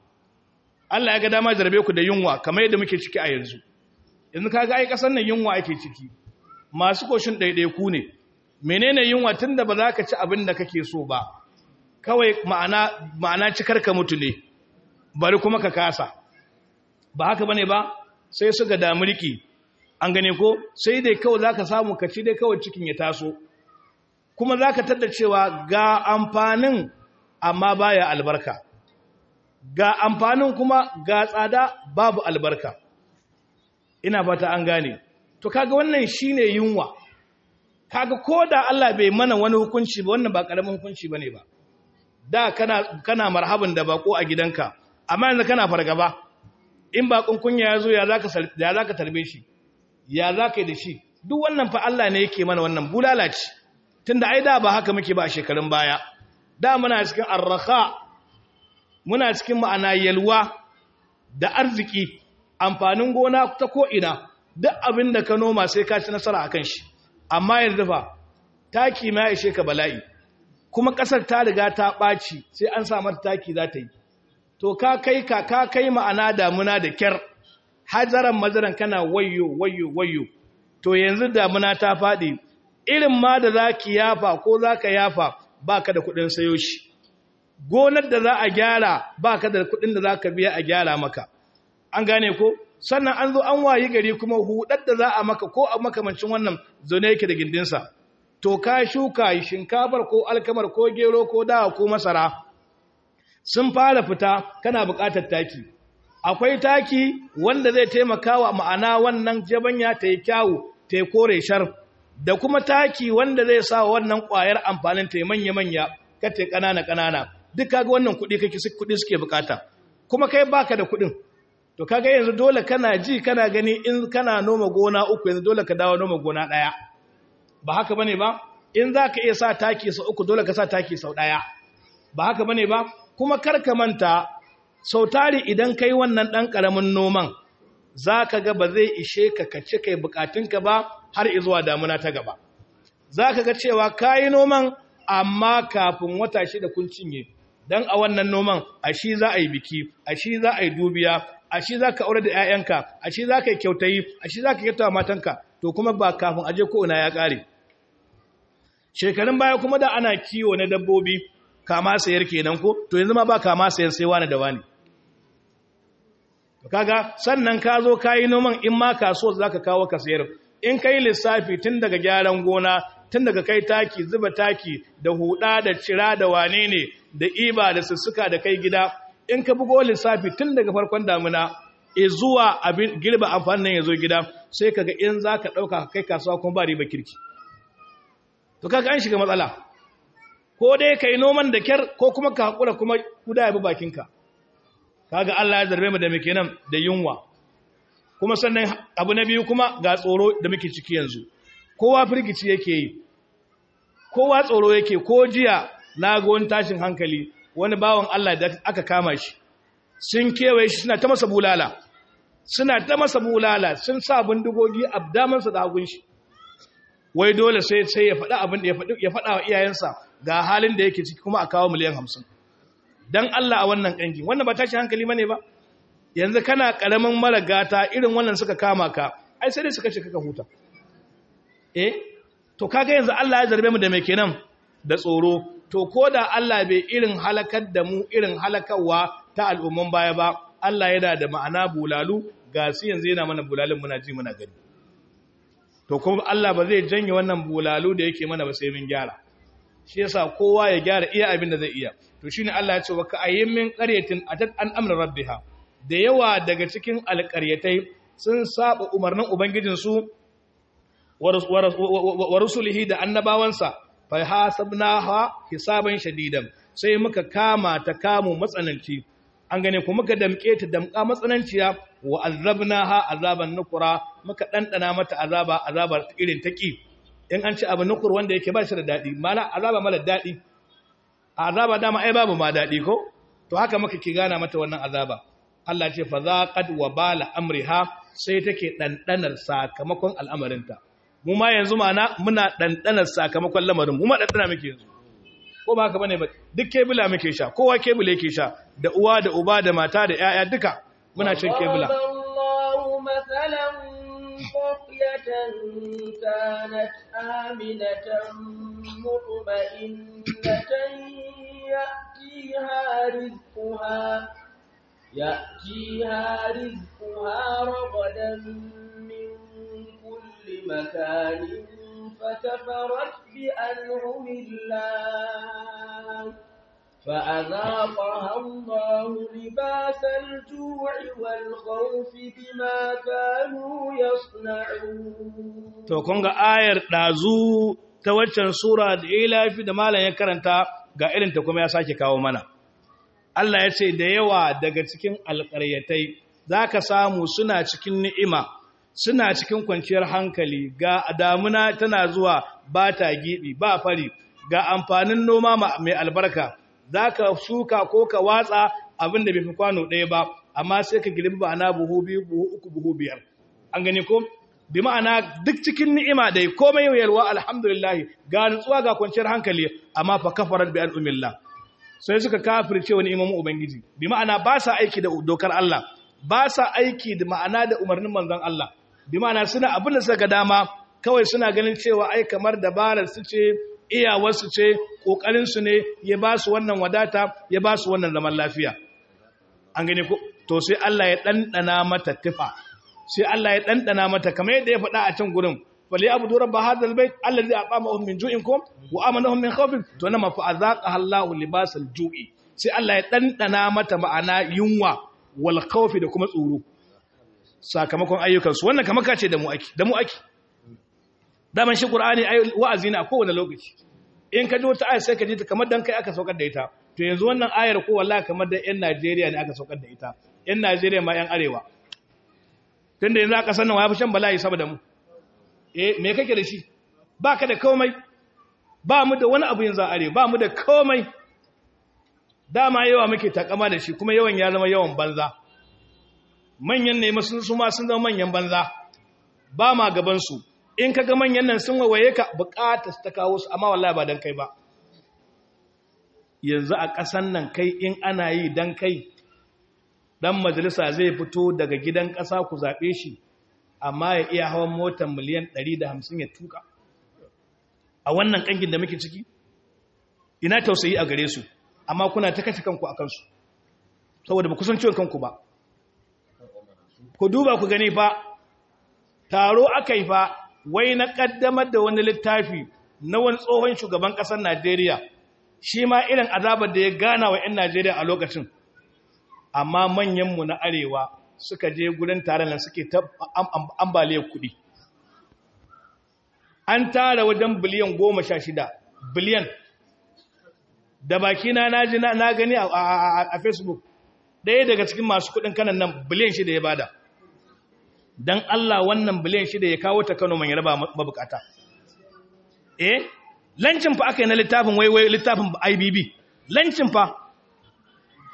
Allah ya ga dama jarbe ku da yunwa kamar yadda muke ciki a yanzu yanzu kaga ai kasan nan yunwa ake ciki masu koshin ɗaiɗaiku ne menene yunwa tunda ba za ka ci abin da kake so ba kawai ma'ana ma'ana cikar ka mutu ne bari kuma ka kasa ba haka bane ba sai su ga damurki an gane ko sai dai kawai zaka samu ka ci dai kawai cikin ya taso kuma zaka tada cewa ga amfanin amma baya albarka ga amfanin kuma ga tsada babu albarka ina fata an gane to kaga wannan shine yunwa kaga koda Allah bai mana wani hukunci ba wannan ba karamin hukunci bane ba da kana kana marhaban da bako a gidanka amma yanzu kana fargaba in bakon kunya yazo ya zaka ya zaka tarbe shi ya zaka yi da shi duk wannan fa Allah ne yake mana wannan bulalaci tunda ai da ba haka muke ba a shekarun baya da muna cikin arraha muna cikin ma'ana yalwa da arziki amfanin gona ta ko ina duk abin da ka noma sai ka ci nasara akan shi amma yanzu fa taki ma ya ishe ka bala'i kuma ƙasar ta riga ta ɓaci sai an sa mata taki za ta yi to ka kai ka ka kai ma'ana damuna da kyar hajaran mazaran kana wayyo wayyo wayyo to yanzu damuna ta faɗi irin ma da za ki yafa ko za ka yafa ba ka da kuɗin sayo shi gonar da za a gyara ba ka da kuɗin da za ka biya a gyara maka an gane ko sannan an zo an wayi gari kuma hudar da za a maka ko a makamancin wannan zaune yake da gindinsa to ka shuka shinkafar ko alkamar ko gero ko dawa ko masara sun fara fita kana buƙatar taki akwai taki wanda zai taimaka wa ma'ana wannan jabanya ta yi kyawu ta yi kore shar da kuma taki wanda zai sa wannan ƙwayar amfanin ta yi manya-manya ka ta ƙanana-ƙanana duk kaga wannan kuɗi kake kuɗi suke buƙata kuma kai baka da kuɗin to kaga yanzu dole kana ji kana gani in kana noma gona uku yanzu dole ka dawo noma gona ɗaya ba haka bane ba in za ka iya sa taki sau uku dole ka sa taki sau ɗaya ba haka bane ba kuma kar ka manta sau tari idan kai wannan ɗan ƙaramin noman za ka ga ba zai ishe ka kace kai bukatunka ba har izuwa damuna ta gaba za ka ga cewa ka yi noman amma kafin wata shida kun cinye don a wannan noman a shi za a yi biki a shi za a yi dubiya a shi za ka aure da 'ya'yanka a shi za ka yi kyautayi a shi za ka kyautawa matanka to kuma ba kafin aje ko ina ya ƙare shekarun baya kuma da ana kiwo na dabbobi kama sayar kenan ko to yanzu ma ba kama sayar sai wani da wani kaga sannan ka zo ka yi noman in ma kasuwa za ka kawo ka sayar in ka yi lissafi tun daga gyaran gona tun daga kai taki zuba taki da huda da cira da wane ne da iba da sussuka da kai gida in ka bugo lissafi tun daga farkon damuna e zuwa abin girba amfanin nan ya zo gida sai kaga in za ka ɗauka kai kasuwa kuma ba riba kirki to kaga an shiga matsala ko dai ka yi noman da kyar ko kuma ka haƙura kuma kuda ya bi bakinka kaga Allah ya zarbe mu da muke nan da yunwa kuma sannan abu na biyu kuma ga tsoro da muke ciki yanzu kowa firgici yake yi kowa tsoro yake ko jiya na ga wani tashin hankali wani bawan Allah da aka kama shi sun kewaye shi suna ta masa bulala suna ta masa bulala sun sa bindigogi a damansa da hagun shi wai dole sai sai ya faɗa abin da ya faɗa wa iyayensa ga halin da yake ciki kuma a kawo miliyan hamsin don Allah a wannan ƙangi wannan ba tashi hankali mane ba yanzu kana ƙaramin mara gata irin wannan suka kama ka ai sai dai suka ce kaka huta eh to kaga yanzu Allah ya zarbe mu da mai kenan da tsoro to ko da Allah bai irin halakar da mu irin halakarwa ta al'umman baya ba Allah yana da ma'ana bulalu ga su yanzu yana mana bulalin muna ji muna gani to kuma Allah ba zai janye wannan bulalu da yake mana ba sai mun gyara shi yasa kowa ya gyara iya abin da zai iya to shine Allah ya ce wa ka ayyin min qaryatin atat an amra rabbiha da yawa daga cikin alƙaryatai sun saba umarnin ubangijin su wa rusulihi da annabawansa fa hasabnaha hisaban shadidan sai muka kama ta kamu matsananci an gane ku muka damke ta damka matsananciya wa azabnaha azaban nukura muka dandana mata azaba azabar irin taki in an ci abu nukur wanda yake ba shi da dadi mala azaba mala dadi azaba dama ai babu ma dadi ko to haka muka ki gana mata wannan azaba Allah ce fa zaqad wa bala amriha sai take dandanar sakamakon al'amarinta mu ma yanzu mana muna dandanar sakamakon lamarin mu ma dandana muke yanzu ko ba haka bane ba duk kebula muke sha kowa kebula yake sha da uwa da uba da mata da yaya duka muna cin kebula Allahu mathalan qaryatan kanat aminatan mutma'innatan ya'tiha rizquha ya'tiha rizquha ragadan min kulli makanin فكفرت بأنعم الله فأذاقها الله لباس الجوع والخوف بما كانوا يصنعون to kun ga ayar dazu ta waccan sura da ilafi da malam ya karanta ga irin ta kuma ya sake kawo mana Allah ya ce da yawa daga cikin alƙaryatai zaka samu suna cikin ni'ima suna cikin kwanciyar hankali ga damuna tana zuwa ba ta gibi ba fari ga amfanin noma mai albarka za ka shuka ko ka watsa abin da bai fi kwano ɗaya ba amma sai ka girbi ba na buhu biyu buhu uku buhu biyar an gani ko bi ma'ana duk cikin ni'ima dai komai yalwa alhamdulillah ga nutsuwa ga kwanciyar hankali amma fa kafarat bi al'umillah sai suka kafirce wani imamu ubangiji bi ma'ana ba sa aiki da dokar Allah ba sa aiki da ma'ana da umarnin manzon Allah bi ma'ana suna abin da suka dama kawai suna ganin cewa ai kamar dabarar su ce iyawar su ce kokarin su ne ya ba su wannan wadata ya ba su wannan zaman lafiya an gane ko to sai Allah ya dandana mata tifa sai Allah ya dandana mata kamar yadda ya faɗa a can gurin fali abu duran ba hadal bait allazi aqamahum min ju'in kum wa amanahum min khawfin to nama fa azaqaha Allahu libasal ju'i sai Allah ya dandana mata ma'ana yunwa wal khawfi da kuma tsoro sakamakon ayyukansu wannan kamar ka ce da mu ake da mu ake daman shi qur'ani ai wa'azi ne a kowane lokaci in ka ji wata ayar sai ka ji ta kamar dan kai aka saukar da ita to yanzu wannan ayar ko wallahi kamar da yan Najeriya ne aka saukar da ita yan Najeriya ma yan arewa tunda yanzu aka sannan ya fi shan bala'i saboda mu eh me kake da shi baka da komai ba mu da wani abu yanzu a arewa ba mu da komai dama yawa muke takama da shi kuma yawan ya zama yawan banza manyan ne sun su ma sun zama manyan banza ba ma gabansu in ka ga manyan nan sun wawaye ka bukata ta kawo su amma wallahi ba dan kai ba yanzu a ƙasan nan kai in ana yi dan kai dan majalisa zai fito daga gidan ƙasa ku zaɓe shi amma ya iya hawan motar miliyan 150 ya tuka a wannan ƙangin da muke ciki ina tausayi a gare su amma kuna ta kashe kanku a kansu saboda ba kusan ciwon kanku ba ku duba ku gani fa taro aka yi fa wai na kaddamar da wani littafi na wani tsohon shugaban ƙasar Najeriya shi ma irin azabar da ya gana wa 'yan Najeriya a lokacin amma manyanmu na arewa suka je gurin taron nan suke ta ambaliyar kuɗi an tara wajen biliyan goma sha shida biliyan da bakina na ji na gani a facebook ɗaya daga cikin masu kuɗin kanan nan biliyan shida ya bada don Allah wannan biliyan shida ya kawo ta Kano mai raba mabukata. Eh, lancin fa aka yi na littafin waiwai littafin IBB, lancin fa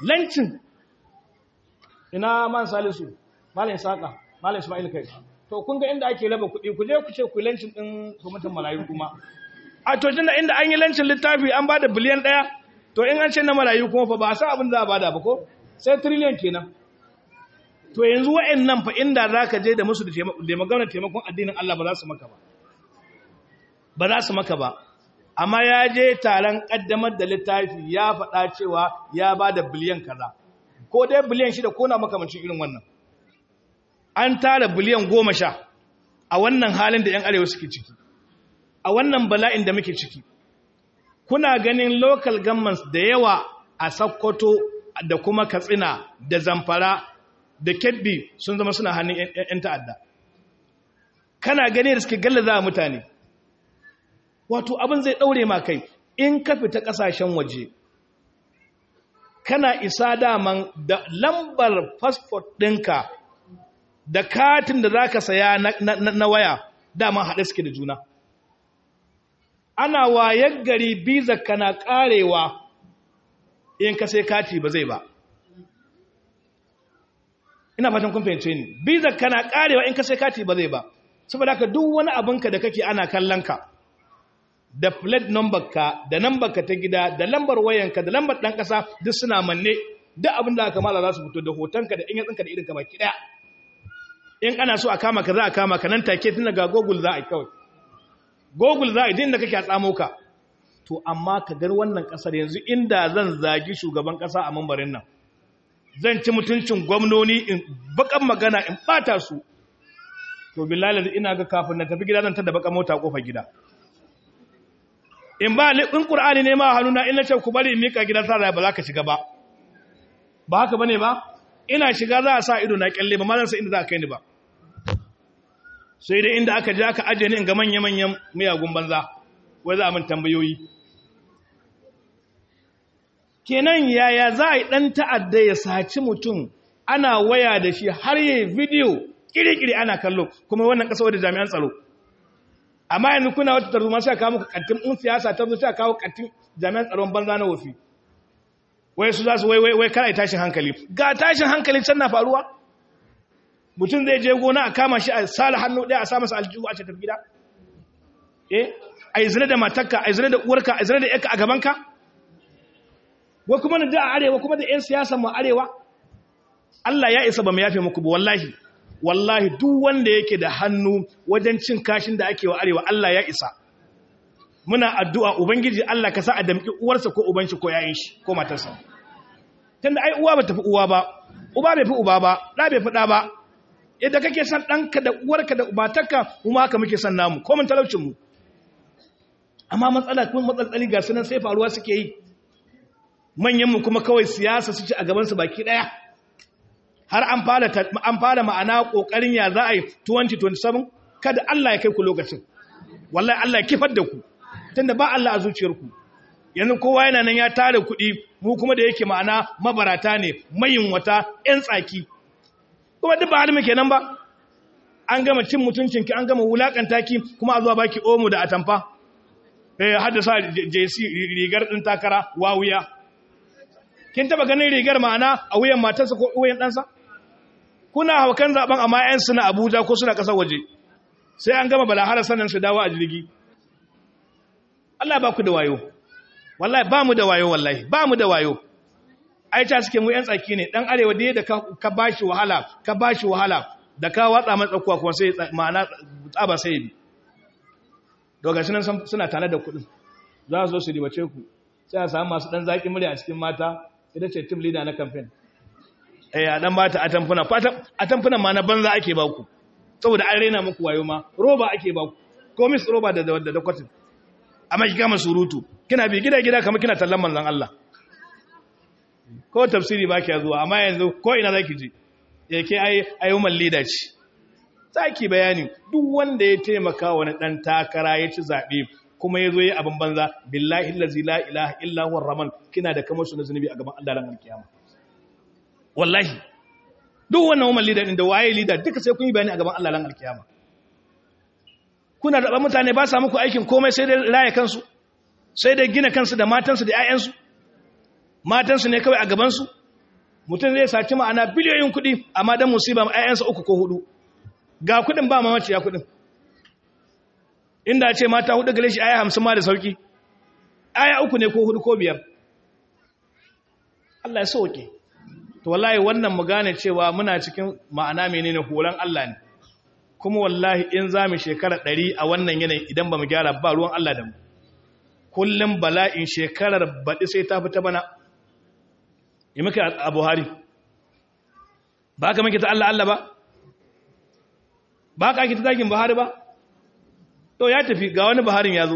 lancin ina man salisu malam saka malam ismail kai to kun ga inda ake raba kuɗi ku je ku ce ku lancin din kwamitin marayu kuma a to tunda inda an yi lancin littafi an bada biliyan ɗaya to in an ce na marayu kuma fa ba a san abin da za a bada ba ko sai trillion kenan to yanzu wa'annan fa inda za ka je da musu da maganar taimakon addinin Allah ba za su maka ba ba za su maka ba amma ya je taron kaddamar da littafi ya faɗa cewa ya ba da biliyan kaza ko dai biliyan shida ko na makamancin irin wannan an tara biliyan goma sha a wannan halin da 'yan arewa suke ciki a wannan bala'in da muke ciki kuna ganin local governments da yawa a Sokoto da kuma Katsina da Zamfara da Kebbi sun zama suna hannun 'yan ta'adda kana gani da suke gallaza mutane wato abin zai daure ma kai in ka fita kasashen waje kana isa daman da lambar passport ɗinka da katin da za ka saya na, waya daman haɗe suke da juna ana wayar gari biza kana ƙarewa in ka sai kati ba zai ba ina fatan kun fahimce ni biza kana ƙarewa in ka sai kati ba zai ba saboda ka duk wani abinka da kake ana kallon ka da plate number ka da number ka ta gida da lambar wayanka da lambar dan kasa duk suna manne duk abin da aka mala za su fito da hotonka da inyatsinka da irin ka baki daya in ana so a kama ka za a kama ka nan take tun daga google za a yi kawai google za a yi din da kake a tsamo ka to amma ka gar wannan kasar yanzu inda zan zagi shugaban kasa a mambarin nan zan ci mutuncin gwamnoni in bakan magana in bata su to billahi ina ga kafin na tafi gida zan tada baka mota kofar gida in ba in qur'ani ne ma hannuna in nace ku bari in mika gidan sa ba za ka shiga ba ba haka bane ba ina shiga za a sa ido na kyalle ba ma zan san inda za ka kai ni ba sai dai inda aka je aka aje ni in ga manya manyan miyagun banza wai za a min tambayoyi kenan yaya za a yi dan ta'adda ya saci mutum ana waya da shi har yayi video kiri-kiri ana kallo kuma wannan kasa da jami'an tsaro amma yanzu kuna wata tarzoma sai kawo muku kattin in siyasa ta zo sai kawo kattin jami'an tsaron banza na wofi wai su za su wai wai wai kada tashin hankali ga tashin hankali can na faruwa mutum zai je gona a kama shi a sala hannu ɗaya a sa masa aljihu a tafi gida eh a yi zina da matarka a yi zina da uwarka a yi zina da yarka a gabanka wai kuma da a arewa kuma da 'yan siyasa mu arewa Allah ya isa ba mu yafe muku ba wallahi wallahi duk wanda yake da hannu wajen cin kashin da ake wa arewa Allah ya isa muna addu'a ubangiji Allah ka sa a damki uwarsa ko uban shi ko yayin shi ko matarsa tunda ai uwa ba tafi uwa ba uba bai fi uba ba da bai fi da ba yadda kake san danka da uwarka da ubatarka kuma haka muke san namu ko mun talaucin mu amma matsala kuma matsaltsali ga sunan sai faruwa suke yi manyan mu kuma kawai siyasa su ci a gaban su baki daya har an fara an fara ma'ana kokarin ya za a yi 2027 kada Allah ya kai ku lokacin wallahi Allah ya kifar da ku tunda ba Allah a zuciyarku yanzu kowa yana nan ya tare kuɗi mu kuma da yake ma'ana mabarata ne mayin wata ƴan tsaki kuma duk ba halin muke nan ba an gama cin mutuncinki an gama wulakanta ki kuma a zuwa baki omo da atamfa eh haddasa JC rigar din takara wawuya kin taba ganin rigar ma'ana a wuyan matarsa ko wuyan ɗansa kuna haukan zaben amma ƴan suna Abuja ko suna ƙasar waje sai an gama balahara sannan su dawo a jirgi Allah ba ku da wayo wallahi ba mu da wayo wallahi ba mu da wayo ai ta suke mu ƴan tsaki ne dan arewa da da ka bashi wahala ka bashi wahala da ka watsa man tsakuwa kuma sai ma'ana tsaba sai bi daga shi nan suna tare da kuɗin za su zo su ribace ku sai a samu masu ɗan zaƙi murya a cikin mata ita ce team leader na campaign eh a dan bata atamfuna atamfuna ma na banza ake ba ku saboda an rena muku wayo ma roba ake ba ku komis roba da da da kwatin amma ki kama surutu kina bi gida gida kamar kina tallan manzon Allah ko tafsiri ba ki zuwa amma yanzu ko ina zaki je yake ai ayyuman leader ce zaki bayani duk wanda ya taimaka wani dan takara ya ci zabe kuma ya zo yi abin banza billahi allazi la ilaha illa huwa rahman kina da kamar su na zunubi a gaban Allah ran alkiyama wallahi duk wannan woman leader din da waye leader duka sai kun yi bayani a gaban Allah ran alkiyama kuna da mutane ba sa muku aikin komai sai dai raye kansu sai dai gina kansu da matansu da ƴaƴansu matansu ne kawai a gaban su mutum zai saci ma'ana biliyoyin kuɗi amma dan musiba ayyansa uku ko hudu ga kuɗin ba mamaci ya kuɗin inda ce mata hudu gare shi aya hamsin ma da sauki aya uku ne ko hudu ko biyar Allah ya sauke to wallahi wannan mu gane cewa muna cikin ma'ana menene horon Allah ne kuma wallahi in za mu shekara ɗari a wannan yanayi idan ba mu gyara ba ruwan Allah da mu kullum bala'in shekarar baɗi sai ta fita bana yi muka a buhari ba ka muke ta Allah Allah ba ba ka ake ta zagin buhari ba to ya tafi ga wani buharin ya zo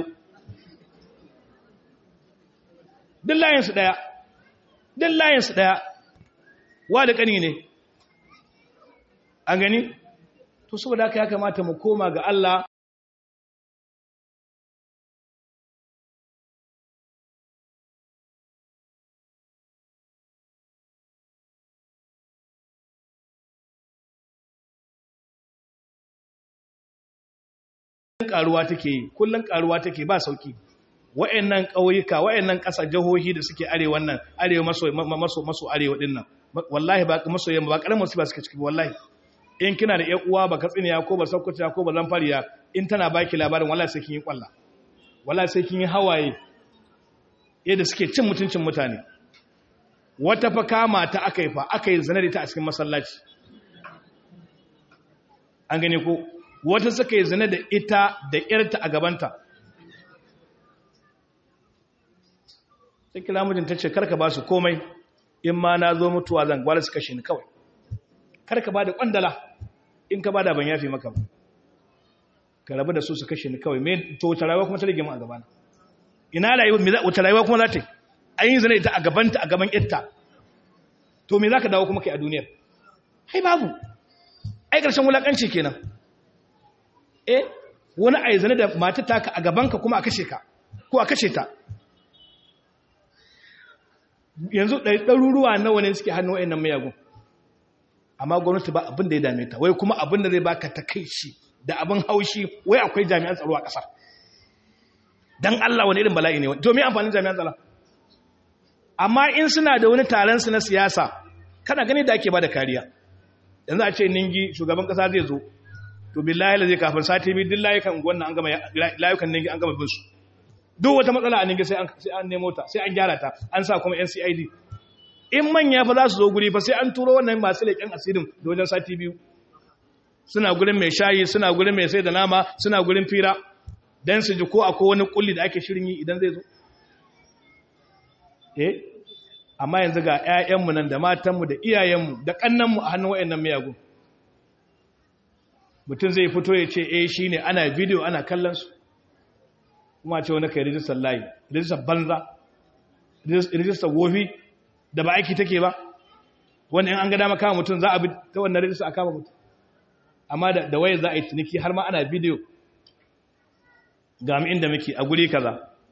duk layinsu ɗaya duk layinsu ɗaya wa da ƙani ne an gani to saboda haka ya kamata mu koma ga Allah karuwa take yi kullun karuwa take ba sauki wayannan kauyuka wayannan ƙasa jahohi da suke arewa nan arewa maso maso maso arewa din nan wallahi ba maso yamma ba karamin musiba suke ciki wallahi in kina da ƴan uwa ba katsiniya ko ba sakkuciya ko ba zamfariya in tana baki labarin wallahi sai kin yi kwalla wallahi sai kin yi hawaye yadda suke cin mutuncin mutane wata fa kama ta aka yi fa aka yi zina da ta a cikin masallaci an gane ko wata suka yi zina da ita da ƴarta a gabanta sai kira mijin ta ce karka ba su komai in ma na zo mutuwa zan gwada su kashe ni kawai karka ba da kwandala in ka ba da ban yafi maka ba ka rabu da su su kashe ni kawai me to wata rayuwa kuma ta rage mu a gabana ina rayuwa me za wata rayuwa kuma za ta yi an yi zina ita a gabanta a gaban ƴarta to me za ka dawo kuma kai a duniyar hai babu ai ƙarshen wulaƙanci kenan eh wani a yi zane da mata taka a gabanka kuma a kashe ka ko a kashe ta yanzu ɗaruruwa nawa ne suke hannun wa'in nan mayagun amma gwamnati ba abin da ya dame ta wai kuma abin da zai baka ta kai shi da abin haushi wai akwai jami'an tsaro a ƙasar don Allah wani irin bala'i ne domin amfanin jami'an tsaro amma in suna da wani taron su na siyasa kana gani da ake ba da kariya yanzu a ce ningi shugaban ƙasa zai zo to billahi la zai kafin sati biyu duk layukan wannan an gama layukan ningi an gama bin su duk wata matsala a ningi sai an sai an nemo ta sai an gyara ta an sa kuma NCID in manya fa za su zo guri fa sai an turo wannan masu leƙen asirin da wajen sati biyu suna gurin mai shayi suna gurin mai sai da nama suna gurin fira dan su ji ko akwai wani kulli da ake shirin yi idan zai zo eh amma yanzu ga ƴaƴanmu nan da matanmu da iyayenmu da kannanmu a hannun wayannan miyagun mutum zai fito ya ce eh shi ne ana bidiyo ana kallonsu kuma ce wani kai rijistar layi rijistar banza rijistar wofi da ba aiki take ba wanda in an ga dama kama mutum za a bi ta wannan rijistar a kama mutum amma da waya za a yi tuniki har ma ana bidiyo ga mu inda muke a guri kaza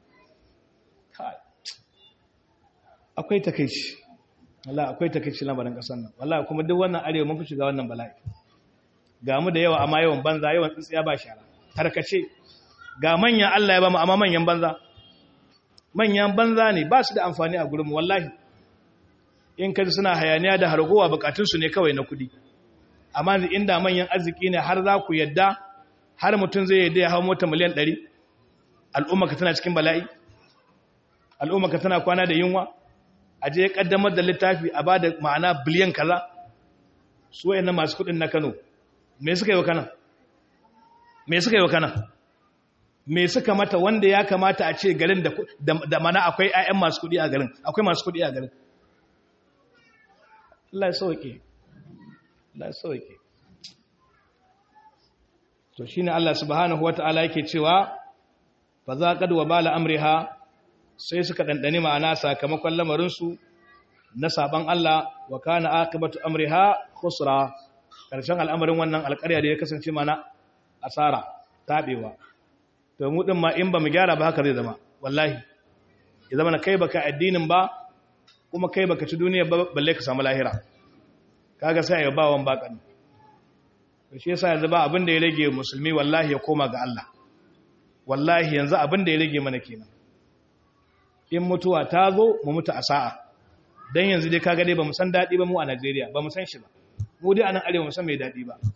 akwai takaici wallahi akwai takaici lamarin kasar nan wallahi kuma duk wannan arewa mun fi shiga wannan bala'i ga mu da yawa amma yawan banza yawan tsintsiya ba shara tarkace ga manyan Allah ya ba mu amma manyan banza manyan banza ne ba su da amfani a gurinmu wallahi in kaji suna hayaniya da hargowa bukatunsu ne kawai na kudi amma inda manyan arziki ne har za ku yadda har mutum zai yadda ya hau mota miliyan 100 al'umma ka tana cikin bala'i al'umma ka tana kwana da yunwa a je ya kaddamar da littafi a ba da ma'ana biliyan kaza su wayannan masu kudin na Kano me suka yi wa kana me suka yi wa kana me suka mata wanda ya kamata a ce garin da mana akwai 'ya'yan masu kudi a garin akwai masu kudi a garin Allah ya sauke Allah ya sauke to shine Allah subhanahu wata'ala yake cewa fa zaqad wa bala amriha sai suka dandane ma'ana sakamakon lamarin su na saban Allah wa kana aqibatu amriha khusra karshen al'amarin wannan alƙarya da ya kasance mana asara tabewa to mu din ma in ba mu gyara ba haka zai zama wallahi ya zama na kai baka addinin ba kuma kai baka ci duniya ba balle ka samu lahira kaga sai ya bawan bakan to shi yasa yanzu ba abin da ya rage musulmi wallahi ya koma ga Allah wallahi yanzu abin da ya rage mana kenan in mutuwa ta zo mu mutu a sa'a dan yanzu dai kaga dai bamu san dadi ba mu a Najeriya bamu san shi ba mu dai anan arewa mu san mai dadi ba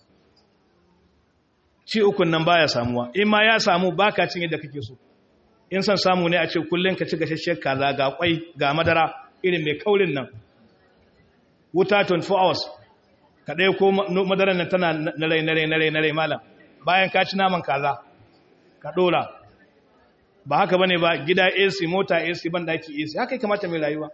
ci ukun nan baya samuwa in ma ya samu baka cin yadda kake so in san samu ne a ce kullun ka ci gashashshiyar kaza ga kwai ga madara irin mai kaurin nan wuta 24 hours ka ɗaya ko madarar nan tana na rai na rai na rai na rai malam bayan ka ci naman kaza ka ɗora ba haka bane ba gida AC mota AC ban daki AC haka ya kamata mai rayuwa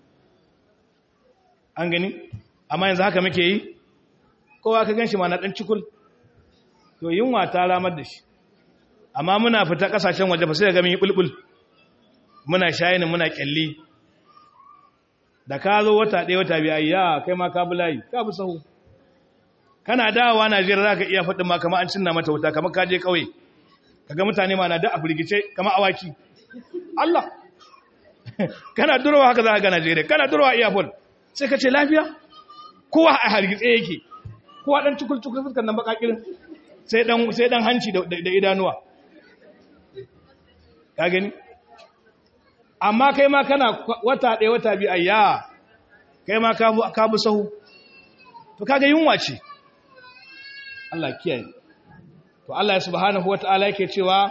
an gani amma yanzu haka muke yi kowa ka ganshi ma na dan cikul to yunwa ta ramar da shi amma muna fita kasashen waje ba sai ga mun yi bulbul muna shayin muna kyalli da ka zo wata ɗaya wata biya ya kai ma ka bulayi ka bi sahu kana dawowa Najeriya zaka iya faɗin ma kamar an cinna mata wuta kamar ka je kauye kaga mutane ma na da a firgice kamar awaki Allah kana durowa haka za ka ga Najeriya kana durowa iyafon sai ka ce lafiya kowa a hargitse yake kowa dan cikul cikul fuskar nan bakakirin sai dan sai dan hanci da idanuwa ka gani amma kai ma kana wata ɗaya wata biyu ayya kai ma ka bu sahu to kaga yunwa ce Allah kiyaye to Allah subhanahu wata'ala yake cewa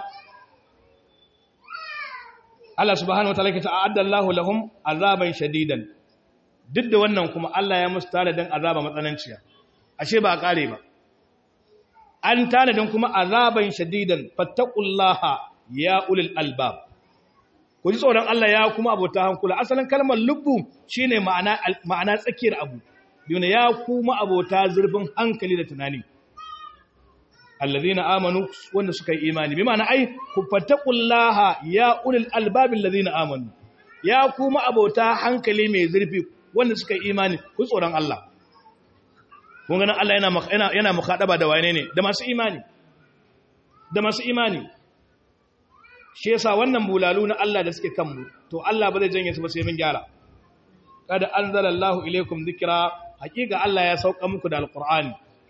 Allah subhanahu wata'ala yake ta'adda Allahu lahum azaban shadidan duk da wannan kuma Allah ya musu tanadin azaba matsananciya ashe ba a kare ba an tanadin kuma azaban shadidan fattaqullaha ya ulil albab ku ji tsoron Allah ya kuma abota hankula asalin kalmar lubbu shine ma'ana ma'ana tsakiyar abu duna ya kuma abota zurfin hankali da tunani alladhina amanu wanda suka yi imani bi ma'ana ai ku fattaqullaha ya ulil albab alladhina amanu ya kuma abota hankali mai zurfi wanda suka yi imani ku tsoron Allah kun ganin Allah yana yana yana mukhadaba da wane ne da masu imani da masu imani shi yasa wannan bulalu na Allah da suke kanmu to Allah ba zai janye su ba sai mun gyara kada anzalallahu ilaykum dhikra hakika Allah ya sauka muku da alqur'ani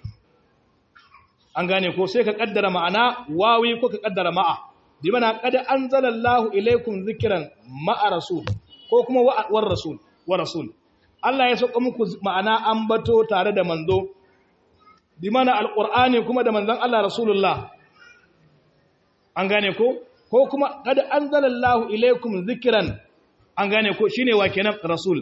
an gane ko sai ka kaddara ma'ana wawi ko ka kaddara ma'a bi mana kada anzalallahu ilaykum dhikran ma'a rasul ko kuma war rasul wa rasul Allah ya sauka muku ma'ana ambato tare da manzo bi mana alqur'ani kuma da manzon Allah rasulullah an gane ko ko kuma kada anzalallahu ilaykum dhikran an gane ko shine wa kenan rasul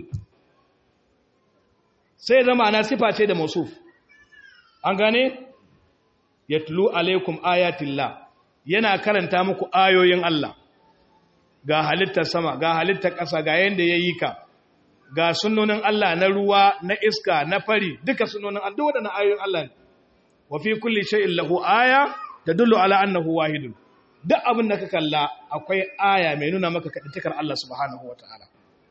sai zama na sifa ce da mausuf an gane yatlu alaikum ayatillah yana karanta muku ayoyin Allah ga halittar sama ga halittar ƙasa ga yanda yayi ka ga sunnonin Allah na ruwa na iska na fari duka sunnonin Allah duk wadannan ayoyin Allah ne wa fi kulli shay'in lahu aya tadullu ala annahu wahidun duk abin da ka kalla akwai aya mai nuna maka kaɗitakar Allah subhanahu wa ta'ala.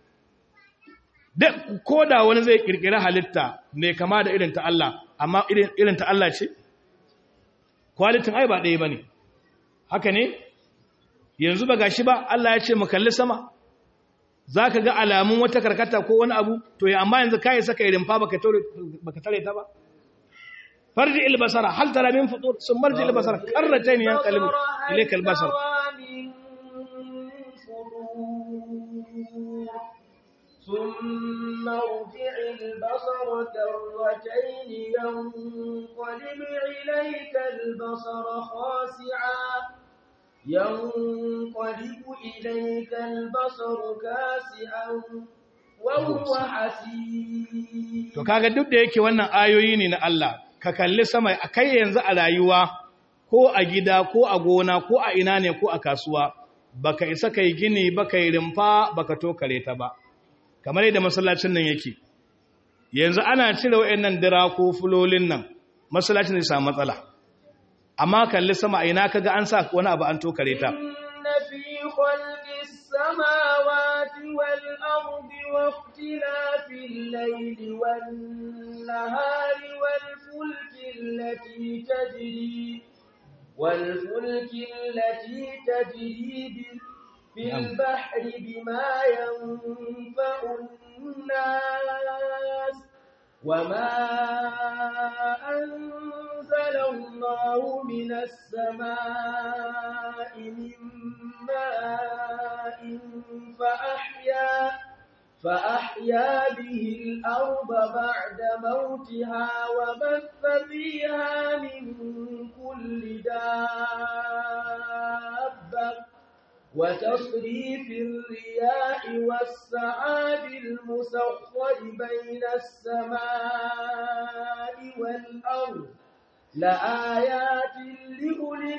Ko da wani zai ƙirƙiri halitta mai kama da irin ta Allah, amma irin ta Allah ce? Kwalitin ai ba ɗaya ba ne. Haka ne? Yanzu ba gashi ba Allah ya ce mu kalli sama, za ka ga alamun wata karkata ko wani abu, to ya amma yanzu kayi saka irin fa baka tare ta ba? فرجع البصر هل ترى من فطور ثم ارجع البصر كرتين ينقلب إليك البصر ثم ارجع البصر كرتين ينقلب إليك البصر خاسعا ينقلب إليك البصر كاسعا وهو حسير to kaga duk da yake wannan ayoyi ne na Allah ka kalli sama a kai yanzu a rayuwa ko a gida ko a gona ko a ina ne ko a kasuwa baka isa kai gini baka yi rumfa baka tokare ta ba kamar yadda masallacin nan yake yanzu ana cire wayannan dira ko fulolin nan masallacin zai samu matsala amma kalli sama a ina kaga an sa wani abu an tokare ta inna fi khalqis samawati wal ardi wa ikhtilafil layli wan nahari wal fulki allati tajri wal fulki allati tajri في البحر بما ينفع الناس وما أنزل الله من السماء من ماء فأحيا فأحيا به الأرض بعد موتها وبث فيها من كل دابة وتصريف الرياح والسحاب المسخر بين السماء والأرض لآيات لأولي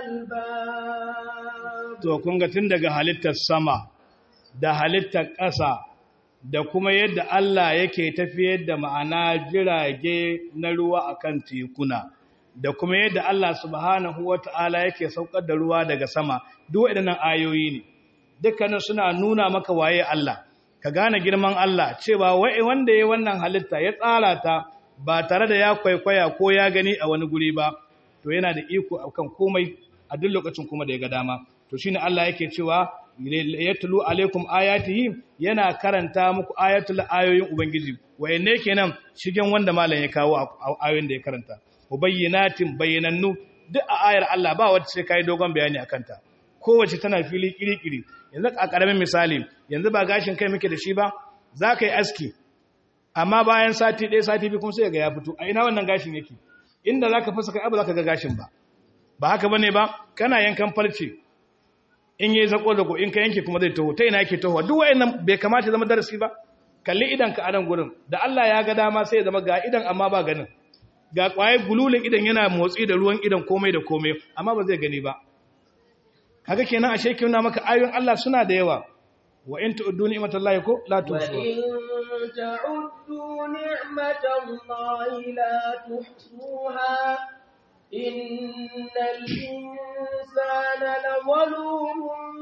الألباب to kun ga tun daga halittar sama da halittar ƙasa da kuma yadda Allah yake tafiyar da ma'ana jirage na ruwa akan tekuna da kuma yadda Allah subhanahu wata'ala yake saukar da ruwa daga sama duk waɗannan ayoyi ne dukkanin suna nuna maka waye Allah ka gane girman Allah cewa wai wanda ya wannan halitta ya tsara ta ba tare da ya kwaikwaya ko ya gani a wani guri ba to yana da iko akan komai a duk lokacin kuma da ya ga dama to shine Allah yake cewa yatlu alaikum ayatihi yana karanta muku ayatul ayoyin ubangiji wayanne kenan shigen wanda malam ya kawo ayoyin da ya karanta mubayyinatin bayyanannu duk a ayar Allah ba wacce sai kai dogon bayani akan ta kowace tana fili kiri-kiri yanzu a karamin misali yanzu ba gashin kai muke da shi ba za ka yi aski amma bayan sati ɗaya sati biyu kuma sai ga ya fito a ina wannan gashin yake inda za ka fasa kai abu za ka ga gashin ba ba haka bane ba kana yankan farce in yi zako zako in ka yanke kuma zai taho ta ina yake taho duk wayannan bai kamata zama darasi ba kalli idan ka anan gurin da Allah ya ga dama sai ya zama ga idan amma ba ganin ga kwaye gululin idan yana motsi da ruwan idan komai da komai amma ba zai gani ba kaga kenan ashe kina maka ayoyin Allah suna da yawa wa in tu'uddu ni'matallahi ko la tuhsuha وإن تعدوا نعمة الله لا تحصوها إن الإنسان لظلوم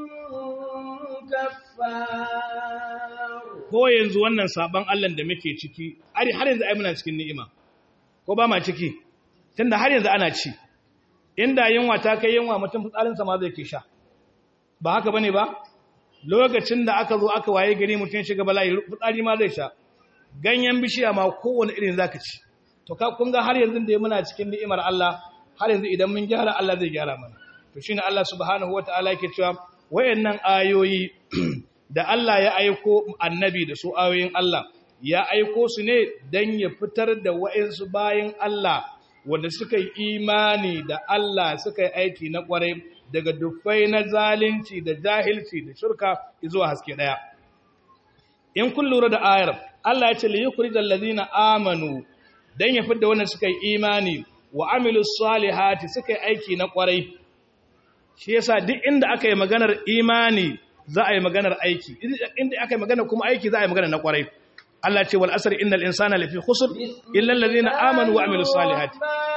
كفار ko yanzu wannan sabon Allah da muke ciki har yanzu ai muna cikin ni'ima ko ba ma ciki tunda har yanzu ana ci inda yunwa ta kai yunwa mutum fitsarinsa ma zai ke sha ba haka bane ba lokacin da aka zo aka waye gari mutum shiga bala'i fitsari ma zai sha ganyen bishiya ma kowane irin zaka ci to ka kun ga har yanzu da muna cikin ni'imar Allah har yanzu idan mun gyara Allah zai gyara mana to shine Allah subhanahu wataala yake cewa wayannan ayoyi da Allah ya aiko annabi da su ayoyin Allah ya aiko su ne dan ya fitar da wayansu bayin Allah wanda suka yi imani da Allah suka yi aiki na kwarai daga dufai na zalunci da jahilci da shirka zuwa haske daya in kun lura da ayar Allah ya ce li yukhrijal ladina amanu dan ya fidda wannan suka yi imani wa amilus salihati suka yi aiki na kwarai shi yasa duk inda aka yi maganar imani za a yi maganar aiki inda aka yi maganar kuma aiki za a yi maganar na kwarai Allah ce wal asr innal insana lafi khusr illa alladhina amanu wa amilus salihati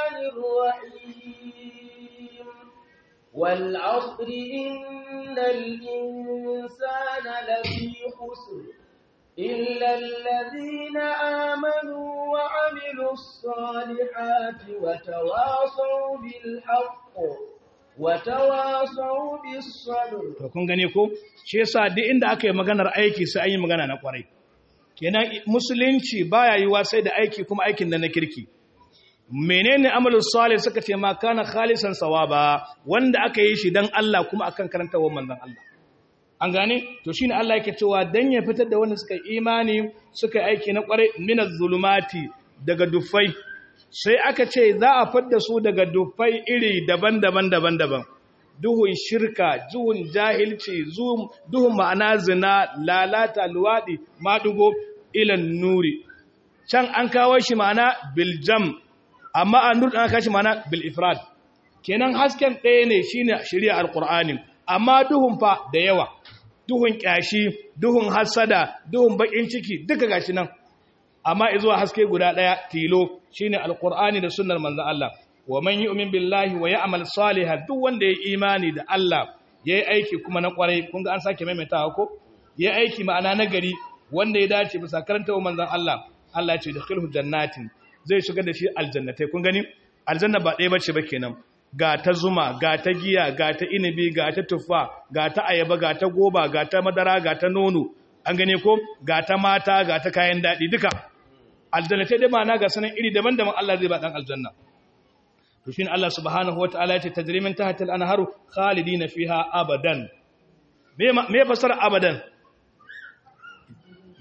والعصر إن الإنسان لفي خسر إلا الذين آمنوا وعملوا الصالحات وتواصوا بالحق وتواصوا بالصبر to kun gane ko shi yasa duk inda aka yi maganar aiki sai an yi magana na kwarai kenan musulunci baya yiwa sai da aiki kuma aikin da na kirki menene amalus salih suka ce ma kana khalisan sawaba wanda aka yi shi dan Allah kuma akan karantawar manzon Allah an gane to shine Allah yake cewa dan ya fitar da wanda suka imani suka aiki na kwarai minaz zulumati daga dufai sai aka ce za a fadda su daga dufai iri daban-daban daban-daban duhun shirka duhun jahilci duhun ma'ana zina lalata luwadi madugo ilan nuri can an kawo shi ma'ana biljam amma an nur an kashi mana bil ifrad kenan hasken ɗaya ne shine shari'a alqur'ani amma duhun fa da yawa duhun kyashi duhun hasada duhun bakin ciki duka gashi nan amma izuwa haske guda ɗaya tilo shine alqur'ani da sunnar manzon Allah wa man yu'min billahi wa ya'mal salihan duk wanda ya imani da Allah yayi aiki kuma na kwarai kun ga an sake maimaitawa ko yayi aiki ma'ana nagari wanda ya dace bisa karanta manzon Allah Allah ya ce dakhilhu jannatin zai shiga da shi aljannatai kun gani aljanna ba ɗaya bace ba kenan ga ta zuma ga ta giya ga ta inibi ga ta tuffa ga ta ayaba ga ta goba ga ta madara ga ta nono an gane ko ga ta mata ga ta kayan daɗi duka aljannatai dai ma'ana ga sanan iri daban-daban Allah zai ba dan aljanna to shine Allah subhanahu wataala ya ce tajri min tahtil anharu khalidina fiha abadan me me fasara abadan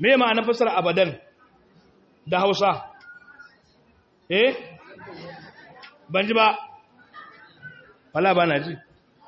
me ma'anar fasara abadan da hausa eh ban ji ba wala ba na ji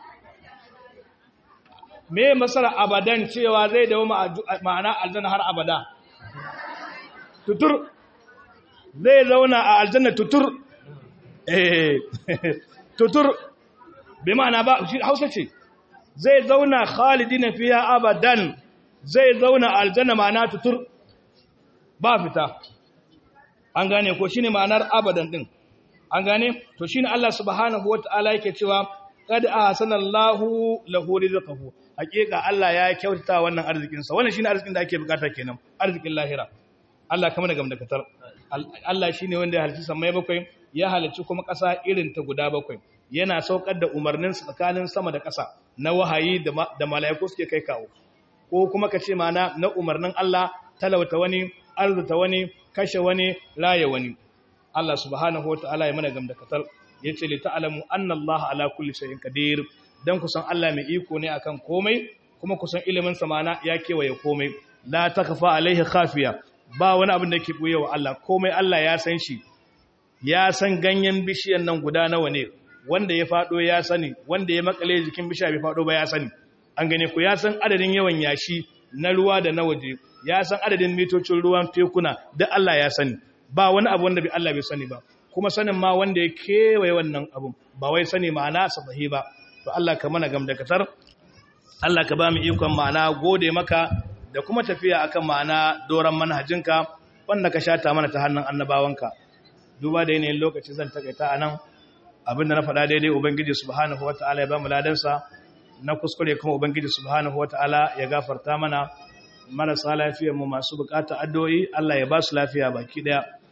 me masara abadan cewa zai dawo ma'ana aljanna har abada tutur zai zauna a aljanna tutur eh tutur bi ma'ana ba shi hausa ce zai zauna khalidina fiha abadan zai zauna a aljanna ma'ana tutur ba fita an gane ko shine ma'anar abadan din an gane to shine Allah subhanahu wataala yake cewa qad ahsanallahu lahu rizqahu hakika Allah ya kyautata wannan arzikin sa wannan shine arzikin da ake bukata kenan arzikin lahira Allah kamar da gamdakatar Allah shine wanda ya halicci samai bakwai ya halicci kuma ƙasa irin ta guda bakwai yana saukar da umarnin tsakanin sama da ƙasa na wahayi da mala'iku suke kai kawo ko kuma ka ce mana na umarnin Allah talauta wani arzuta wani kashe wani raye wani Allah subhanahu wa ta'ala ya mana gamdakatar ya ce li ta'alamu anna Allah ala kulli shay'in qadir dan kusan Allah mai iko ne akan komai kuma kusan ilimin sa mana ya kewaye komai la takfa alaihi khafiya ba wani abin da ke buye wa Allah komai Allah ya san shi ya san ganyen bishiyan nan guda nawa ne wanda ya fado ya sani wanda ya makale jikin bishiya bai fado ba ya sani an gane ku ya san adadin yawan yashi na ruwa da na waje ya san adadin mitocin ruwan tekuna da Allah ya sani ba wani abu wanda bai Allah bai sani ba kuma sanin ma wanda ya kewaye wannan abun ba wai sani ma'ana sabahi ba to Allah ka mana gamdakatar Allah ka ba mu ikon ma'ana gode maka da kuma tafiya akan ma'ana doran manhajinka wanda ka shata mana ta hannun annabawanka duba da yanayin lokaci zan takaita anan abinda na faɗa daidai ubangiji subhanahu wataala ya ba mu ladansa na kuskure kuma ubangiji subhanahu wataala ya gafarta mana marasa lafiyar mu masu bukata addu'o'i Allah ya ba su lafiya baki daya